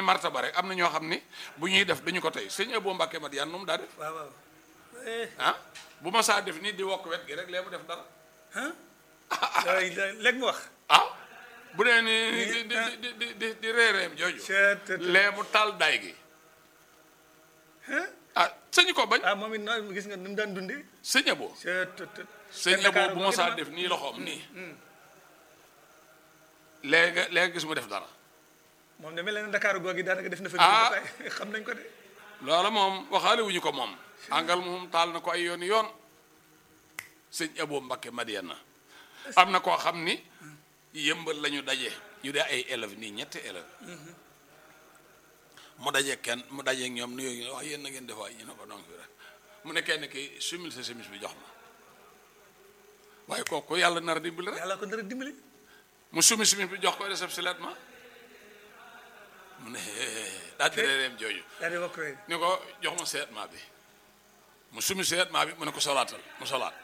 ni martaba rek am na ñoo xam ni bu ñuy def dañu ko tey sëñ Abo Mbàkke Madiyaan moom daa def waaw waaw eh ah bu ma saa def nii di wokk wet gi rek lee mu def dara léegi mu wax ah bu dee ni di di di di di di reereem jooju Chet, lee mu taal day gi ah sëñ ko bañ ah moom it noonu gis nga ni mu daan dundee sëñ Abo Chet, sëñ Abo bu ma saa def nii loxoom nii léegi léegi gis mu def dara moom de mel na ne Dakar googu daanaka def na fa Ah. ba tey xam nañ ko de loola moom waxaale wuñu ko moom àngal moom taal na ko ay yoon yoon sëñ Abo Mbakke Madiyana am na koo xam ni yëmbal la ñu daje ñu dee ay élèves nii ñetti élèves mu daje kenn mu daje ñoom nuyoo ñu wax yéen na ngeen defaay ñu ne ko donc rek mu ne kenn ki sumil sa semis bi jox ma waaye kooku yàlla nar a dimbali rek yàlla ko dara dimbali mu sumi semis bi jox ko réceptionnel ma mu ne daa di reereem jooju daal di wax rek ni ko jox ma seetmaa bi mu sumi seetmaa bi mu ne ko solaatal mu solaat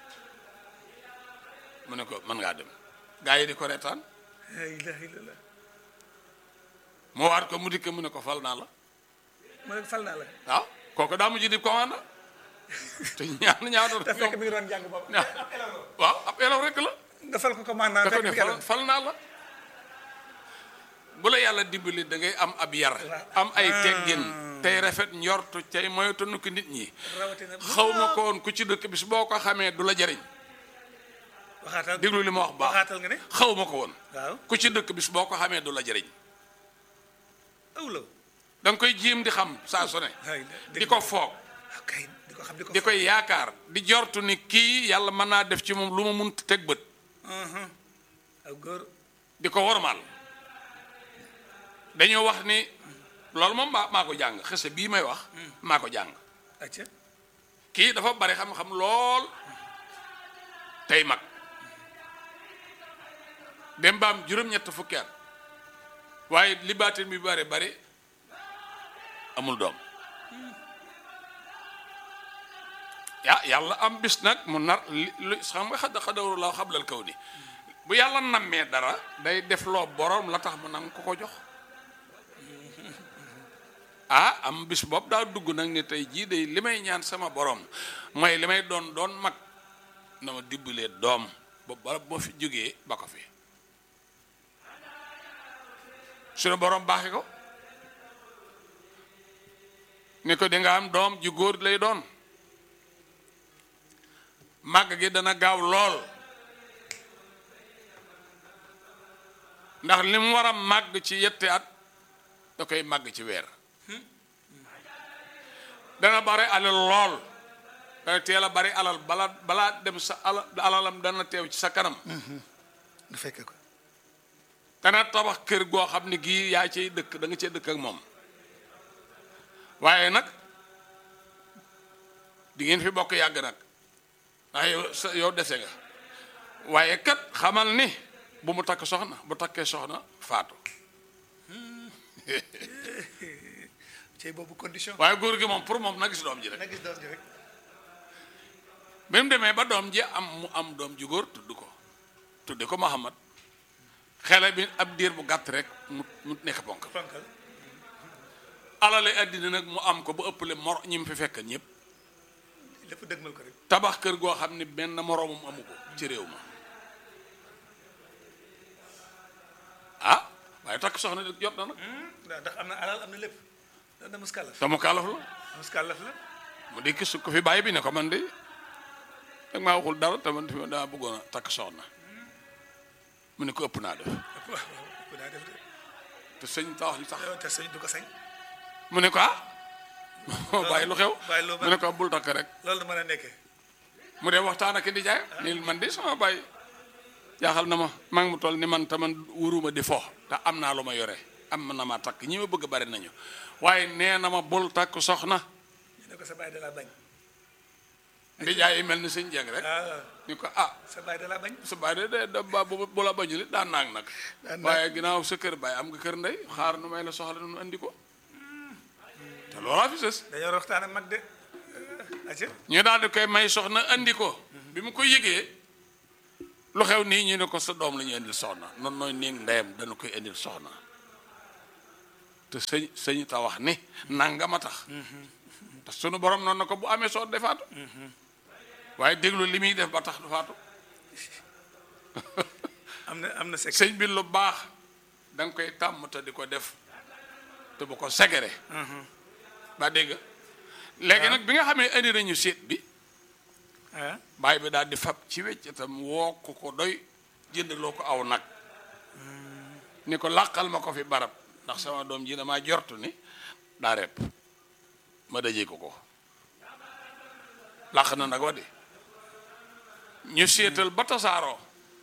mu ne ko mën ngaa dem gaa yi di ko reetaan la ilaha illallah mu waat ko mu dikk mu ne ko fal naa la mu ne ko fal naa la waaw kooku daa mujj di commande te ñaan ñaata te fekk mi ngi doon jàng boobu waaw ab élève rek la nga fal ko commandant da ko fekk ne mi ngi fal doon fal naa la bu la yàlla dimbali da ngay am ab yar am ay teggin tey rafet njortu tey moytanu ko nit ñi rawatina xaw ma ko woon ku ci dëkk bis boo ko xamee du la jariñ waxaatal déglu li ma wax baax waxaatal nga ne xaw ma ko woon waaw ku ci dëkk bis boo ko xamee du la jëriñ awlaw da nga koy jiim di xam saa su ne ay di ko foog kay di ko xam di ko di koy yaakaar di jortu ni kii yàlla mën naa def ci moom lu ma mun teg bët aw góor di ko wormaal dañoo wax ni loolu moom maa maa ko jàng xese bii may wax maa ko jàng acca kii dafa bari xam-xam lool tey mag dem ba am juróom-ñett fukki at waaye li baatin bi bari bari amul doom ya yàlla am bis nag mu nar li li xam nga xadda xadawaru laa xablal kaw ni bu yàlla nammee dara day def loo borom la tax mu nang ko ko jox ah am bis boobu daa dugg nag ne tey jii day li may ñaan sama borom mooy li may doon doon mag na ma dimbalee doom ba ba boo fi jógee ba ko fi suñu borom baaxi ko ni ko di nga am doom ju góor lay doon màgg gi dana gaaw lool ndax li mu war a màgg ci yetti at da koy màgg ci weer dana bare alal lool dana teel a bari alal bala balaa dem sa ala alalam dana teew ci sa kanam du fekke ko dana tabax kër goo xam ne gii yaa cay dëkk da nga cee dëkk ak moom waaye nag di ngeen fi bokk yàgg nag ndax yow sa yow dese nga waaye kat xamal ni bu mu takk soxna bu takkee soxna faatu cey boobu condition waaye góor gi moom pour moom na gis doom ji rek na gis doom ji rek bi mu demee ba doom ji am mu am doom ju góor tudd ko tudde ko Muhammad xele bi ab diir bu gàtt rek mu mu nekk ponk fonkal alale àddina nag mu am ko ba ëppale mor ñi mu fi fekk ñëpp lépp dëgmal ko rek tabax kër goo xam ne benn moroomam amu ko ci réew ma ah waaye takk soxna de jot na nag ndax ndax am na alal am na lépp da da muskalaf te mu kaalaf la muskalaf la mu dikk su ko fi bàyyi bi ne ko man de dag maa waxul dara te man fi ma daa bëggoon a takk soxna mu ne ko ëpp naa def waaw ku daa def de te sëñ ta wax li tax yow te sëñ du ko sañ mu ne ko ah bàyyi lu xew bàyyi lu mu ne ko bul takk rek loolu da mën a nekkee mu dem waxtaan ak di jaay ni man de sama bàyyi jaaxal na ma maa ngi mu toll ni man te man wuruma di fo te am naa lu ma yore am na ma takk ñi ma bëgg bari nañu waaye nee na ma bul takk soxna ñu ne ko sa baay da laa bañ di jaay yi mel ni sëñ jeng rek ah ni ko ah sa baay da laa bañ sa baay de de de ba bu bu la bañu li daan naag nag Daan naag. waaye ginnaaw sa kër baay am nga kër ndey xaar nu may la soxla nu andi ko te loolaa fi sës dañoo war a waxtaan ak mag de acca ñu daal di koy may soxna andi ko bi mu ko yëgee lu xew nii ñu ne ko sa doom la ñu indil soxna noonu nooy néeg ndeyam dana koy indil soxna te sëñ sëñ ta wax ni nanga ma tax te sunu borom noonu na ko bu amee soo defaatu waaye déglu li muy def ba tax du faatu am na am na sekk sëñ bi lu baax da nga koy tàmm te di ko def te bu ko segere ba dégg nga léegi nag bi nga xamee indi nañu seet bi ah baay bi daal di fab ci weccatam woo ko ko doy jëndaloo ko aw nag ni ko làqal ma ko fi barab ndax sama doom ji damaa jortu ni daa repp ma dajee ko ko làq na nag wa di ñu seetal ba tasaaroo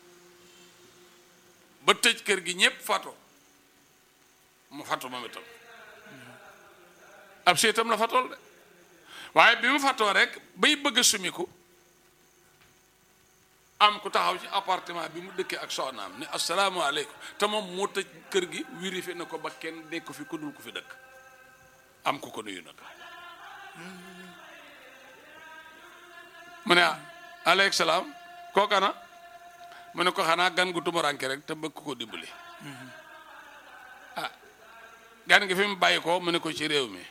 ba tëj kër gi ñépp fatu mu fatu moom itam ab seetam la fatool de waaye bi mu fatoo rek bay bëgg a sumiku am ku taxaw ci appartement bi mu dëkkee ak soxnaam ni asalaamaaleykum te moom moo tëj kër gi vérifié na ko ba kenn dégg ko fi ku dul ko fi dëkk am ku ko nuyu nag mu ne ah aleykum salaam kookana mu ne ko xanaa gan gu tumuranke rek te bëgg ko dimbali ah gan gi fi mu bàyyi ko mu ne ko ci réew mi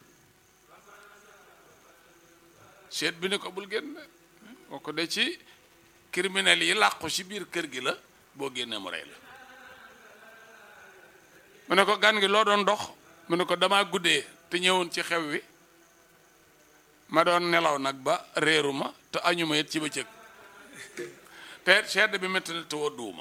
seet bi ne ko bul génn kooku de ci criminel yi làqu ci biir kër gi la boo génnee mu rey la mu ne ko gan gi loo doon dox mu ne ko damaa guddee te ñëwoon ci xew wi ma doon nelaw nag ba réeruma te añuma it ci bëccëg te sedd bi métti na te wodduwuma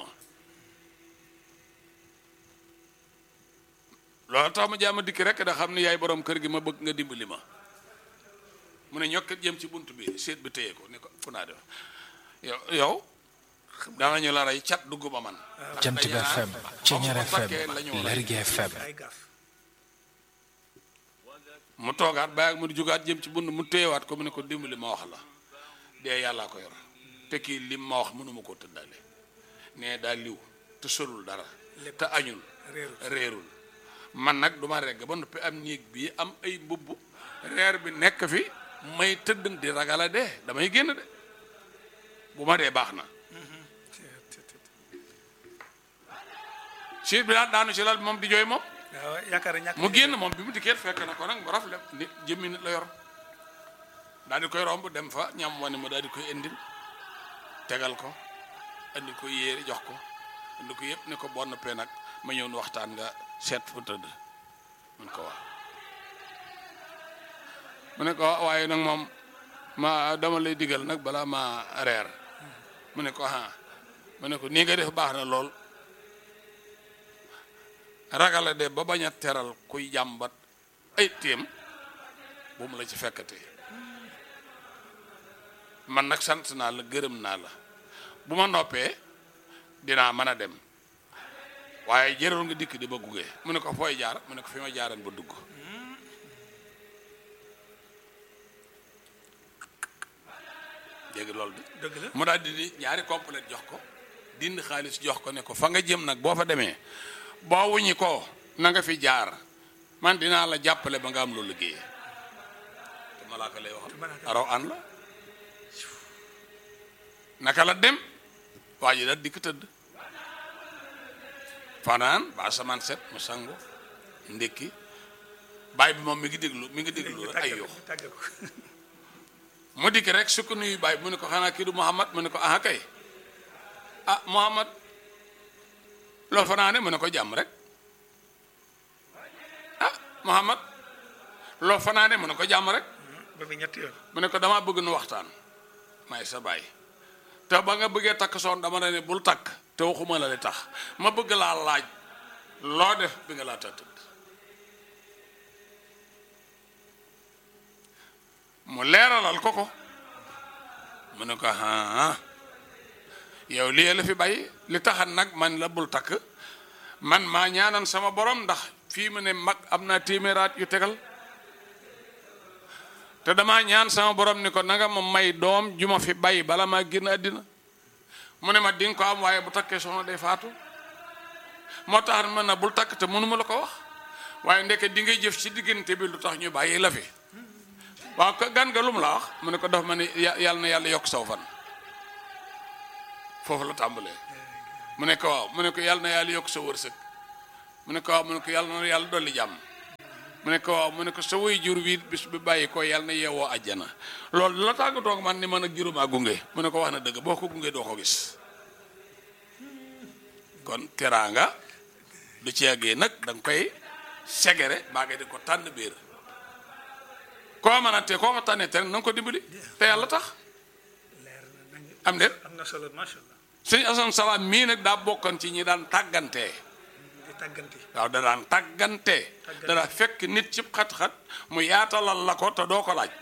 loolu tax ma jaama dikki rek da xam ne yaay borom kër gi ma bëgg nga dimbali ma mu ne ñokkat jëm ci bunt bi seet bi téye ko ni ko fu naa def yow yow danañu la rey cat dugg ba man Jant bi FM Ceñeer FM Lergui FM ay gaaf mu toogaat bàyyi ak mu di jugaat jëm ci bunt mu téyewaat ko mu ne ko dimbali ma wax la dee yàllaa ko yor te kii lim ma wax mënuma koo tëddale nee daa liw te solul dara te añul réerul réerul man nag duma regg ba noppi am néeg bii am ay mbubb reer bi nekk fi may tëdd di ragala dee damay génn de bu ma dee baax na siit bi daal daanu ci lal bi moom di jooy moom waaw yaakaar na ñàkk mu génn moom bi mu dikkee fekk na ko nag mu rafle nit jëmmi nit la yor daal di koy romb dem fa ñam wane mu daal di koy indil tegal ko indi ko yéere jox ko indi ko yëpp ne ko bon noppee nag ma ñëw nu waxtaan nga seet fu tëdd mun ko wax mu ne ko waaye nag moom ma dama lay digal nag balaa ma reer mu ne ko ah mu ne ko nii nga def baax na lool ragala de ba bañ a teral kuy jàmbat ay téem bu mu la ci fekkatee man nag sant naa la gërëm naa la bu ma noppee dinaa mën a dem waaye jërul nga dikk di ba gugee mu ne ko fooy jaar mu ne ko fi ma jaaran ba dugg dégg loolu de dëgg la mu daal di di ñaari complète jox ko dindi xaalis jox ko ne ko fa nga jëm nag boo fa demee boo wuñi ko na nga fi jaar man dinaa la jàppale ba nga am loolu liggéeyee te malaaka lay wax malaaka araw an la naka la dem waa ji daal dikk tëdd fanaan ba asamaan set mu sangu ndékki baay bi moom mi ngi déglu mi ngi déglu rek ay yoo tàgge ko mu dikk rek su ko nuyu baay mu ne ko xanaa kii du Muhammad mu ne ko aha kay ah Muhammad loolu fanaane mu ne ko jàmm rek ah Muhammad loolu fanaane mu ne ko jàmm rek ba fi ñetti yoon mu ne ko damaa bëgg nu waxtaan may sa baay te ba nga bëggee takk soon dama ne bul takk te waxuma la li tax ma bëgg laa laaj loo def bi nga laa tëdd mu leeralal ko ko mu ne ko ah yow lii la fi bàyyi li taxan nag man la bul takk man maa ñaanan sama borom ndax fii mu ne mag am naa téeméeraat yu tegal te damaa ñaan sama borom ni ko nanga ma may doom ju ma fi bàyyi bala maa génn àddina mu ne ma di nga ko am waaye bu takkee soxna day faatu moo tax man na bul takk te mënuma la ko wax waaye ndeke di ngay jëf ci diggante bi lu tax ñu bàyyi la fi waaw ko gan nga lu mu la wax mu ne ko dafa ma ne ya- yàlla na yàlla yokk saw fan foofu la tàmbalee mu ne ko waaw mu ne ko yàlla na yàlla yokk sa wërsëg mu ne ko waaw mu ne ko yàlla na yàlla dolli jàmm mu ne ko waaw mu ne ko sa way jur wi bis bi bàyyi ko yàlla na yeewoo àjjana loolu la tàggatoo ak man ni man ak juróomaa gunge mu ne ko wax na dëgg boo ko gunge doo ko gis kon teraanga du ci yàggee nag da nga koy segere baa nga di ko tànn biir koo mën a te koo ko tànnee te na nga ko dimbali te yàlla tax leer na nañ am déet am na solo macha allah sëñ Asan Salaam mii nag daa bokkoon ci ñi daan tàggantee di tàgganti waaw da daan tàggantee da daa fekk nit ci xat-xat mu yaatalal la ko te doo ko laaj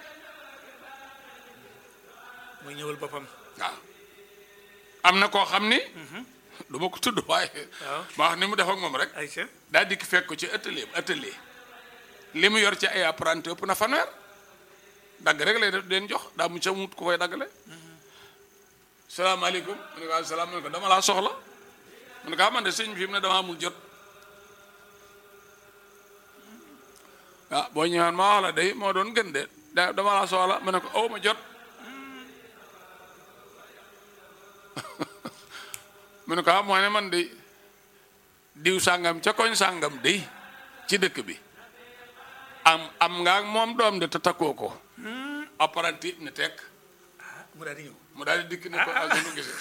muy ñëwal boppam waaw am na koo xam ni du ma ko tudd waaye waaw. ma wax ni mu def ak moom rek Aïcha daa dikk fekk ko ci atelier atelier li mu yor ci ay apprenti ëpp na fanweer dagg rek lay def leen jox daa mu ca mut ko koy daggale salaamaaleykum mu ne ko waaw salaam mu ne ko dama laa soxla mu ne ko ah man de sëñ bi fi mu ne dama amul jot ah boo ñëwaan ma wax la day moo doon gën de da dama laa soxla mu ne ko aw ma jot mu ne ko ah moo ne man de diw sàngam ca koñ sàngam de ci dëkk bi am am nga ak moom doom de te takkoo ko apprenti ne tekk ah mu daal di ñëw mu daal di dikk ne ko ak nu gisee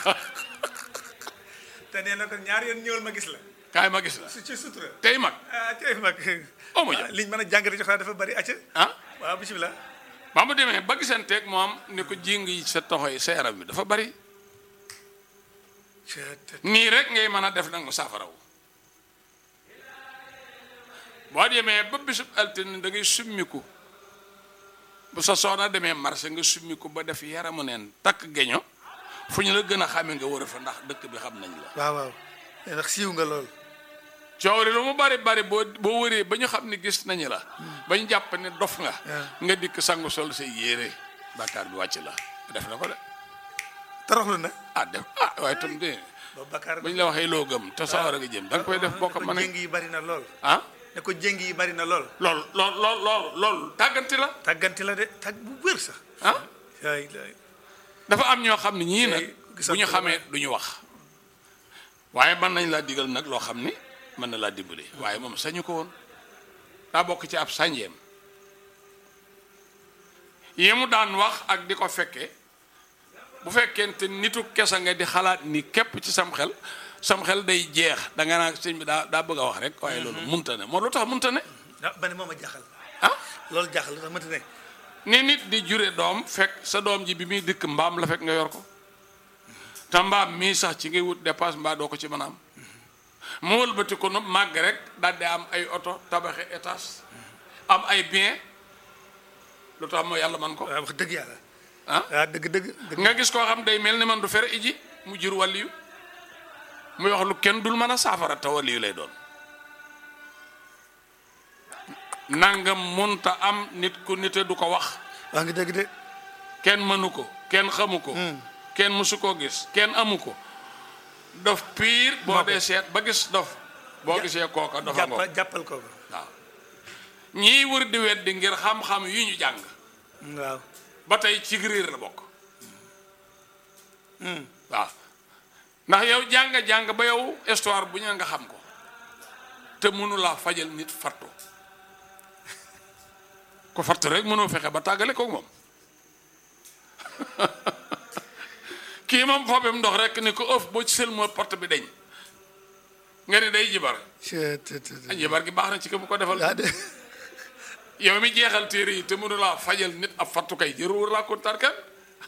te nee na ko ñaar yoon ñëwal ma gis la kaay ma gis la su ci sutura tey mag ah tey mag Oh, ma jël. liñ mën a jàngate jox dafa bari acca ah waaw bisimilah ba mu demee ba gisanteeg moom ne ko jéng yi sa toxo yi sa yaram bi dafa bari ca te nii rek ngay mën a def nag mu saafaraw boo demee ba bisub altine da ngay summiku bu sa soxna demee marché nga summiku ba def yaramu neen takk geño fu ñu la gën a xame nga wër fa ndax dëkk bi xam nañ la waaw waaw ndax siiw nga lool coow li lu mu bari bari boo boo wëree ba ñu xam ne gis nañu la ba ñu jàpp ne dof nga nga dikk sangu sol say yére bàkkaar bi wàcc la def na ko de toroxlu na ah def ah waaye tam de ba bakkaar bu ñu la waxee loo gëm te sawar a nga jëm da nga koy def boo ko ko mënee jéng yi bari na lool ah ne ko jéng yi bari na lool lool lool lool lool lool tàgganti la tàgganti la de tàgg bu wér sax ah ay ay dafa am ñoo xam ne ñii nag gisal bu ñu ko xamee du ñu wax waaye mën nañ laa digal nag loo xam ni mën na laa dimbali waaye moom sañu ko woon daa bokk ci ab sànjeem yi mu daan wax ak di ko fekkee bu fekkente nitu kesa nga di xalaat ni képp ci sam xel sam xel day jeex da nga naa sëñ bi daa daa bëgg a wax rek waaye loolu munta ne moo lu tax munta ne ah ba ne moom a jaaxal ah loolu jaaxal la tax mënta ne ni nit di jure doom fekk sa doom ji bi muy dikk mbaam la fekk nga yor ko te mbaam mii sax ci ngay wut dépasse mbaa doo ko ci mën a am mu wëlbati ko nu màgg rek daal di am ay oto tabaxi étage am ay bien lu tax moo yàlla man ko waaw wax dëgg yàlla ah ah dëgg dëgg dëgg nga gis koo xam day mel ni man du fere iji mu jur wàlliyu muy wax lu kenn dul mën a saafara te wàlliyu lay doon nangam munta am nit ku nite du ko wax wax nga dëgg de kenn mënu ko kenn xamu ko kenn mësu koo gis kenn amu ko dof piir boo dee seet ba gis dof boo gisee kooka dafa ngoo jàppal jàppal ko ko waaw ñii wër di weddi ngir xam-xam yu ñu jàng waaw ba tey ci riir la bokk waaw ndax yow jàng-jàng ba yow histoire bu ñu nga xam ko te mënu laa fajal nit fattu ko fattu rek mënoo fexe ba tàggale koog moom kii moom foobem ndox rek ni ko ëf boo ci sel moo porte bi deñ nga ni day jibar te te te a jibar gi baax na ci ko bu ko defal ah de yow mi jeexal téere yi te mënu laa fajal nit ab fattu kay jëru wër laa kontaan kan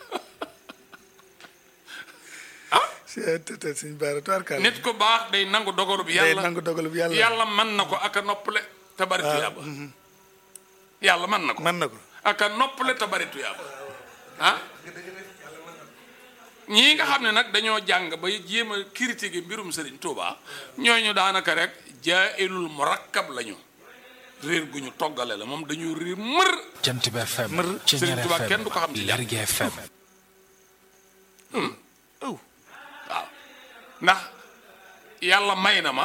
te te te suñ baara tubaarkaal nit ku baax day nangu dogalu bi day yàlla nangu dogalub yàlla yàlla mën na ko ak a noppale te bari tuyaaba yàlla mën na ko mën na ko ak a noppale te bari tuyaaba ah ñii nga xam ne nag dañoo jàng ba jéem a critiquer mbirum Serigne Touba ñooñu daanaka rek jaa'ilul murakkab lañu réer gu ñu toggale la moom dañu réer mër Jant bi FM. Mër. Ceñeer Serigne Touba FM. kenn du ko xam ci jàmm. Lergui FM. aw waaw ndax yàlla may na ma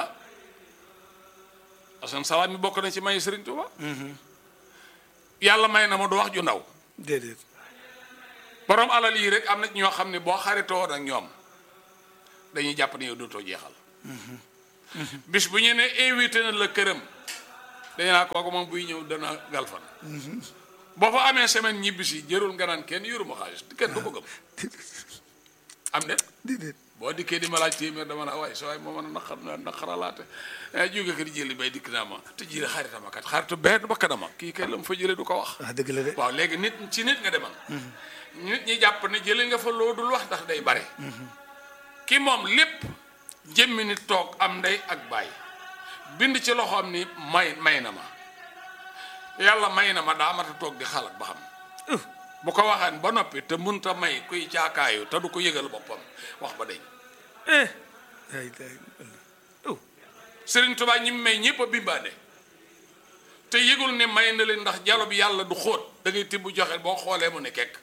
asan salaam mi bokk na ci may Serigne Touba yàlla may na ma du wax ju ndaw déedéet borom alal yi rek am na ñoo xam ne boo xaritoo ak ñoom dañuy jàpp ne yow dootoo jeexal bis bu ñu ne invité na la këram dañu naa kooku moom buy ñëw dana galfan boo fa amee semaine ñibbisi jërul nga naan kenn yoruma xaalis kenn du ko gëm am de déedéet boo dikkee di ma laaj téeméer dama la waaye sa waay moo mën a naqar naqaralaate jóge ko di jëli bay dikk naa ma te jëli xaritama kat xaritu benn bakkanama kii kay la mu fa jële du ko wax ah dëgg la de waaw léegi nit ci nit nga demal nit ñi jàpp ne jële nga fa loo dul wax ndax day bare ki moom lépp jëmmi nit toog am ndey ak baay bind ci loxoom ni may may na ma yàlla may na ma daa mata toog di xalaat ba xam bu ko waxaan ba noppi te munta may kuy caakaayu te du ko yëgal boppam wax ba deñ eh ay ay oh Sëriñ Tuubaa ñi mu may ñëpp a bimbaane te yëgul ne may na leen ndax jalo bi yàlla du xóot da ngay tibb joxe boo xoolee mu ne kekk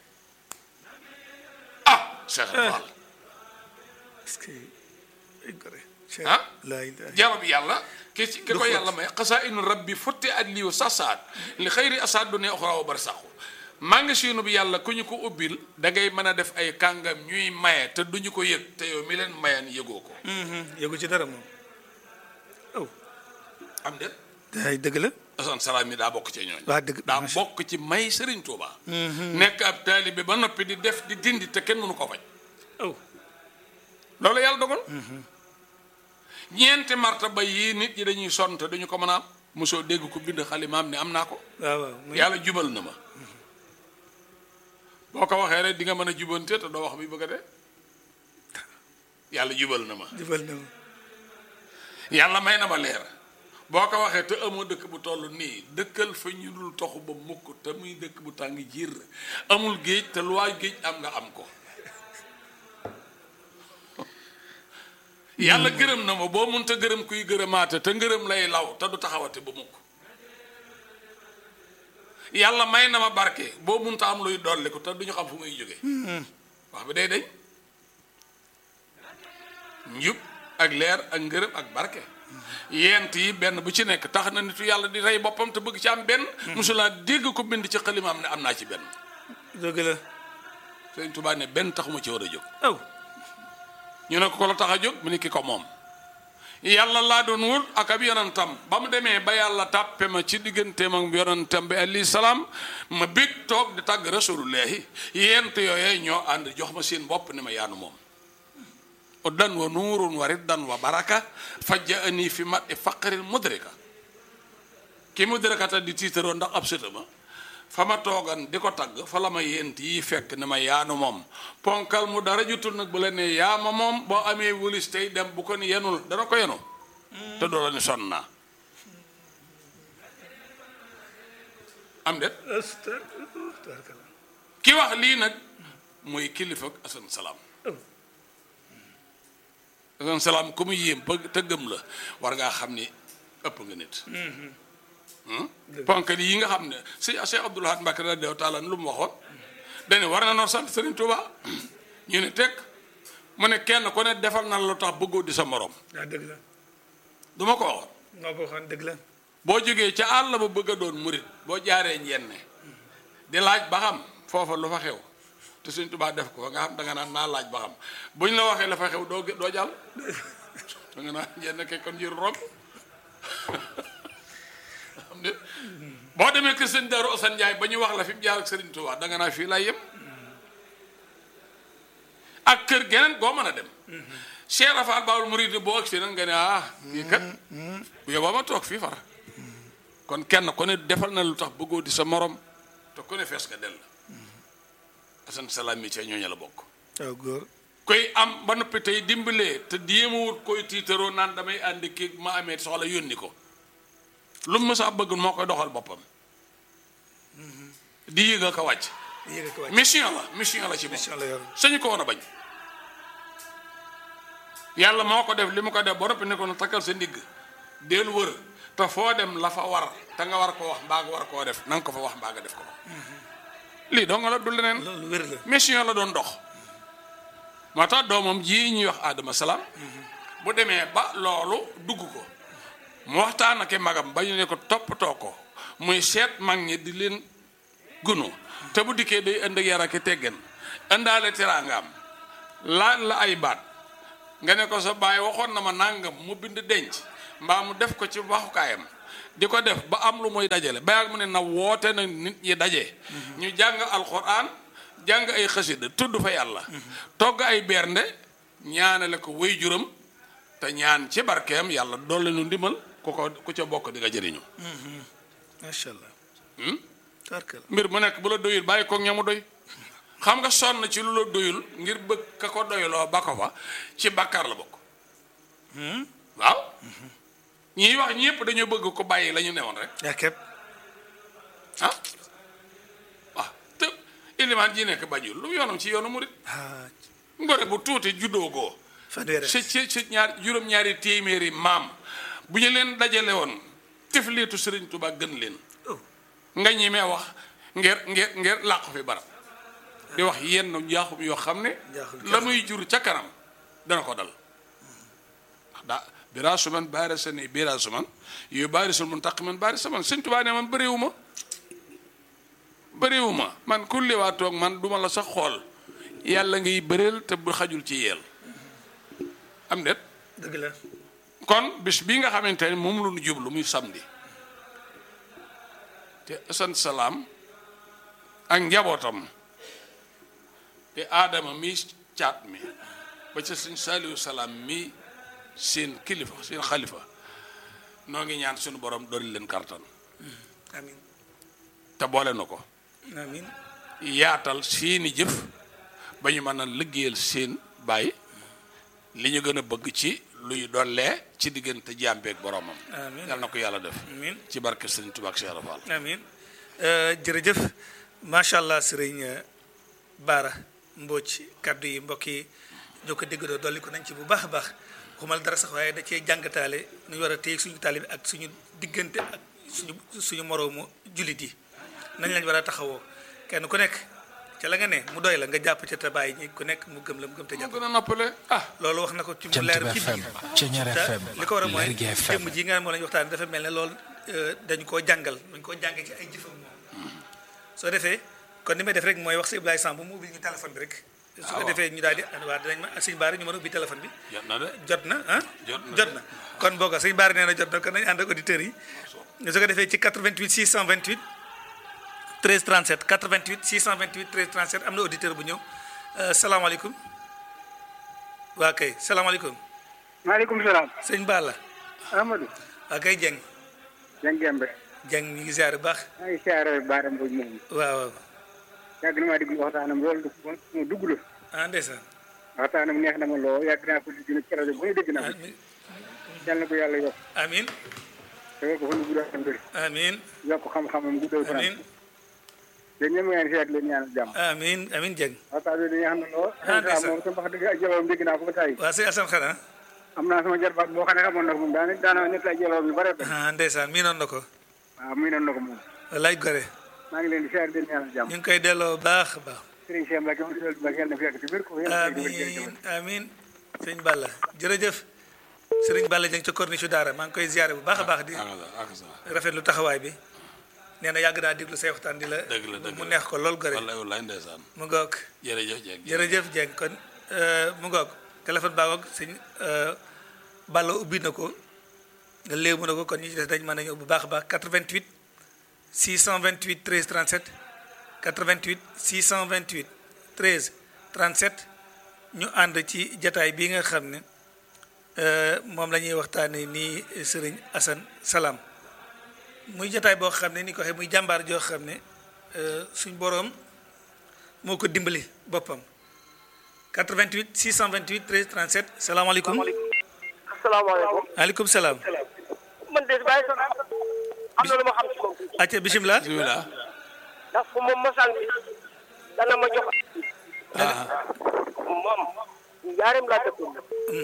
ah Cheikh Fall est-ce que ay gore Cheikh ah laa ilaaha jalo bi yàlla ki ci ki Du ko xóot. yàlla may xasaa inu rabbi futti at liu sasaat li xëyri asaat du ne oxra wa barsaxu maa ngi siinu bi yàlla ku ñu ko ubbil da ngay mën a def ay kàngam ñuy maye te duñu ko yëg te yow mi leen mayan yëgoo ko yëgu ci dara moom oh am de ay dëgg la asan salaam mi daa bokk ci ñooñ waa dëgg daa macha- bokk ci may Serigne Touba. nekk ab taalibe ba noppi di def di dindi te kenn mënu ko faj. oh loolu yàlla dogal. ñeenti martaba yii nit ñi dañuy sonn te duñu ko mën a am mosoo dégg ko bind xalimaam ne am naa ko. waaw waaw muy yàlla jubal na ma. boo ko waxee rek di nga mën a jubante te doo wax bi bëgg a dee. yàlla jubal na ma. jëfal na ma yàlla may na ma leer. boo ko waxee te amoo dëkk bu toll nii dëkkal fa ñu dul toxu ba mukk te muy dëkk bu tàng jiir amul géej te lu waay géej am nga am ko yàlla gërëm na ma boo munta gërëm kuy gërëmaate te ngërëm lay law te du taxawate ba mukk yàlla may na ma barke boo munta am luy dolli ko te duñu xam fu muy jóge wax bi day dañ njub ak leer ak ngërëm ak barke yent yi benn bu ci nekk tax na nitu yàlla di rey boppam te bëgg ci am benn mosulaa dégg ko bind ci xalimaam ne am naa ci benn dëgg la Sëñ Tuubaa ne benn taxuma ci war a jóg oh ñu ne ko ko la tax a jóg mu ne ki ko moom yàlla laa doon wut ak ab yonentam ba mu demee ba yàlla tàppe ma ci digganteem ak yonentam bi alayhi salaam ma bég toog di tàgg rasulullahi yent yooyee ñoo ànd jox ma seen bopp ne ma yaanu moom uddan wa nuurun wa riddan wa baraka fajja ani fi mat i faqaril mudrika ki mudrikata di tiitaroo ndax ab sëtama fa ma toogan di ko tagg fa la ma yent yi fekk ne ma yaanu moom ponkal mu dara jutul nag bu la ne yaa ma moom boo amee wulis tey dem bu ko ni yenul dana ko yenu te doo la ni sonn naa am det astagfirullah ki wax lii nag mooy kilifa ak asan salaam asan salaam ku mu yéem ba te gëm la war ngaa xam ni ëpp nga nit ponkal yi nga xam ne si Cheikh Abdoul Ahad Mbacké radiyallahu taala lu mu waxoon dane war na noo sant Serigne Touba ñu ne teg mu ne kenn ku ne defal na la lu tax bëggoo di sa morom ah dëgg la du ma ko waxoon noo ko waxoon dëgg la boo jógee ca àll ba bëgg a doon murit boo jaaree njenne di laaj ba xam foofa lu fa xew te Sëñ Tuubaa def ko nga xam da nga naan naa laaj ba xam buñ la waxee la fa xew doo doo jàll da nga naan njenne kay kon jëru romb xam ne boo demee kër sëñ Daaru Asan Njaay ba ñu wax la fi mu jaar ak Sëriñ Tuubaa da nga naa fii laay yem ak kër geneen goo mën a dem Cheikh Rafaal Baawul Murid boo agsi nag nga ne ah kii kat bu yóbboo ma toog fii far kon kenn ku ne defal na lu tax bëggoo di sa morom te ku ne fees nga dell asan salaam mi ca ñooñu la bokk waaw góor koy am ba noppi tey dimbalee te jéemawut koy tiitaroo naan damay àndi kii ma amee soxla yónni ko lu mu mësa bëgg moo koy doxal boppam di yëga ko wàcc yéeg ko wàcc mission la mission la ci moom mission la yor sañu ko woon a bañ yàlla moo ko def li mu ko def ba noppi ne ko na takkal sa ndigg del wër te foo dem la fa war te nga war ko wax mbaa nga war koo def na nga ko fa wax mbaa nga def ko lii doo nga la du leneen loolu wér la mission la doon dox moo tax doomam ji ñuy wax Adama Salaam bu demee ba loolu dugg ko mu waxtaan ak i magam ba ñu ne ko toppatoo ko muy seet mag ñi di leen gunu te bu dikkee day ënd ak yar ak i teggin ëndaale teraangaam laaj la ay baat nga ne ko sa baay waxoon na ma nàngam mu bind denc mbaa mu def ko ci waxukaayam di ko def ba am lu muy dajale ba mu ne na woote na nit ñi daje. ñu jàng alxuraan jàng ay xasida tudd fa yàlla. togg ay bernde ñaanale ko way juram te ñaan ci barkeem yàlla doole nu ndimbal ku ko ku ca bokk di nga jëriñu. macha allah. tabarkalla. mbir mu nekk bu la doyul bàyyi ko ñamu doy xam nga sonn ci lu la doyul ngir bëgg ka ko doyloo ba ko fa ci bàkkaar la bokk waaw ñiy wax ñëpp dañoo bëgg ko bàyyi la ñu newoon rek yaa képp. ah waaw te ilimaan ji nekk bajul lu mu yoonam ci yoonu murit ah ngore bu tuuti juddoo goo fanweeri si si si ñaar juróom-ñaari téeméeri maam bu ñu leen dajale woon tifliitu Sëriñ Tuubaa gën leen oh nga ñemee wax ngir ngir ngir làqu fi barab di wax yenn njaaxum yoo xam ne Njaaxum la muy jur ca kanam dana ko dal ndax daa biraasu man baari sa ni biraasu man yooyu baari sul mun taq man baari sa man sëñ Tuubaa ne man bëriwu ma bëriwu ma man kulli waa toog man duma la sax xool yàlla ngay bëreel te bu xajul ci yeel am det dëgg la. kon bis bi nga xamante ne moom lu nu jublu muy samedi te asan salaam ak njabootam te aadama mi caat mi ba ca sëñ saaliwu salaam mi seen kilifa seen xalifa noo ngi ñaan suñu borom dooli leen kartan amiin te boole na ko amiin yaatal seeni jëf ba ñu mën a liggéeyal seen baay li ñu gën a bëgg ci luy dollee ci diggante jàmbeeg boromam Amiin. yal na ko yàlla def amiin ci barke sëriñ Tuubaa ak Cheikh Ibra Fall amiin Euh, jërëjëf macha allah sëriñ euh, Baara Mbodj kaddu yi mbokk yi ñoo ko déggoo dolli ko nañ ci bu baax a baax xumal dara sax waaye da cee jàngataale nu ñu war a téye suñu taalibe ak suñu diggante ak suñu suñu moroomu jullit yi nañ lañ war a taxawoo kenn ku nekk ca la nga ne mu doy la nga jàpp ca te bàyyi ñi ku nekk mu gëm la mu gëm te moo jàpp gën a noppale ah loolu wax na ko ci mu Jant leer bi ci FM biir Ceñeer te FM li ko war a mooy Lergui FM jëmm ji nga xam moo la ñu waxtaan dafa mel ne loolu euh, dañu koo jàngal dañu koo jàngee ci ay jëfam moom soo defee kon ni may def rek mooy wax si Ibrahima Samb mu ubbi ñu téléphone bi rek su ko waaw. defee ñu daal di waa dinañ ma sëñ Baara ñu mën a ubbi téléphone bi jot na de jot na ah Jot na jot de. na kon booga sëñ Baara nee na jot na kon nañu ànd ak auditeurs yi su ko defee ci 88 628 13 37 88 628 13 37 am na auditeur bu ñëw Euh, salaamaaleykum waa kay salaamaaleykum maaleykum salaam sëñ Balla Amadou waa kay Dieng Dieng Gembe Dieng ñu ngi ziar bu baax maa ngi siyaare Baara Mbodj moom waaw waaw yàgg na maa déglu waxtaanam loolu du mu dugg la ah ndeysaan waxtaanam neex na ma loo yàgg naa ko dégg nag ci rajo bu ñu dégg naa ko amiin yal na ko yàlla yokk amiin te ko fa nu guddal fan bëri amiin yokk xam-xamam guddal fan amiin yéen ñëpp ngeen seet leen ñaanal jàmm amiin amiin Dieng waxtaan bi neex na loo Ah, ndeysaan. moom sama wax dëgg ak jaloom dégg naa ko ba tey waa sëñ Assane xanaa am naa sama jarbaat boo xam ne xamoon na ko moom daana daana nekk ay jaloom yu bare bare ah ndeysaan mii noonu na ko waaw muy noonu na ko moom wallaay gore maa ngi leen di siyaare leen ñaanal jàmm ñu ngi koy delloo baax a baax Serigne Cheikh Mbacke moom Serigne Mbacke yàlla na fi yàgg te wér ko yàlla na fi yàgg te wér amiin amiin sëñ Balla jërëjëf sëriñ Balla Dieng ca corniche daara maa ngi koy ziare bu baax a baax di ak sa ak sa rafetlu taxawaay bi nee na yàgg naa déglu say waxtaan di la Dëgg la, dëgg mu la. neex ko lool gore wallaay wallaay ndeysaan mu ngoog jërëjëf jeeg jërëjëf Dieng kon euh, mu ngoog téléphone baa ngoog sëñ euh, Balla ubbi na ko léemu na ko kon ñi ci des dañ mën a ñëw bu baax a baax 88 628 13 37 88 628 13 37 ñu ànd ci jataay bii nga xam ne euh, moom la ñuy waxtaanee nii sëriñ Assane Salam muy jataay boo xam ne ni ko waxee muy jàmbaar joo xam ne euh, suñ boroom moo ko dimbali boppam 88 628 13 37 salaamaaleykum asalaamaaleykum maaleykum salaam man de bàyyi sa am na lu ma xam ci moom acca bisimilah bismillah ndax fu moom mosaan bi dana ma jox ah moom njaareem laa dëkkoon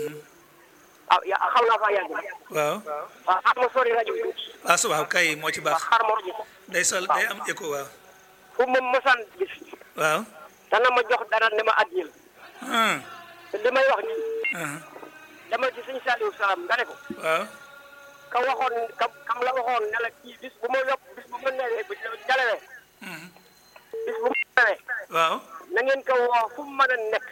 ah ya xam naa fa yàgg na waaw waaw xar ma sori rajo bi tuuti ah su waaw kay moo ci baax xar ma rajo day sol day am écho waaw fu moom mosaan gis waaw dana ma jox dara ne ma addiyel ah te li may wax nii ah dama ci sëñ Saliou Salam nga ne ko waaw ka waxoon ka kam la waxoon ne la kii bis bu ma yokk bis bu ma newee bu jalewee bis bu ma newee waaw na ngeen ko woo fu mu mën a nekk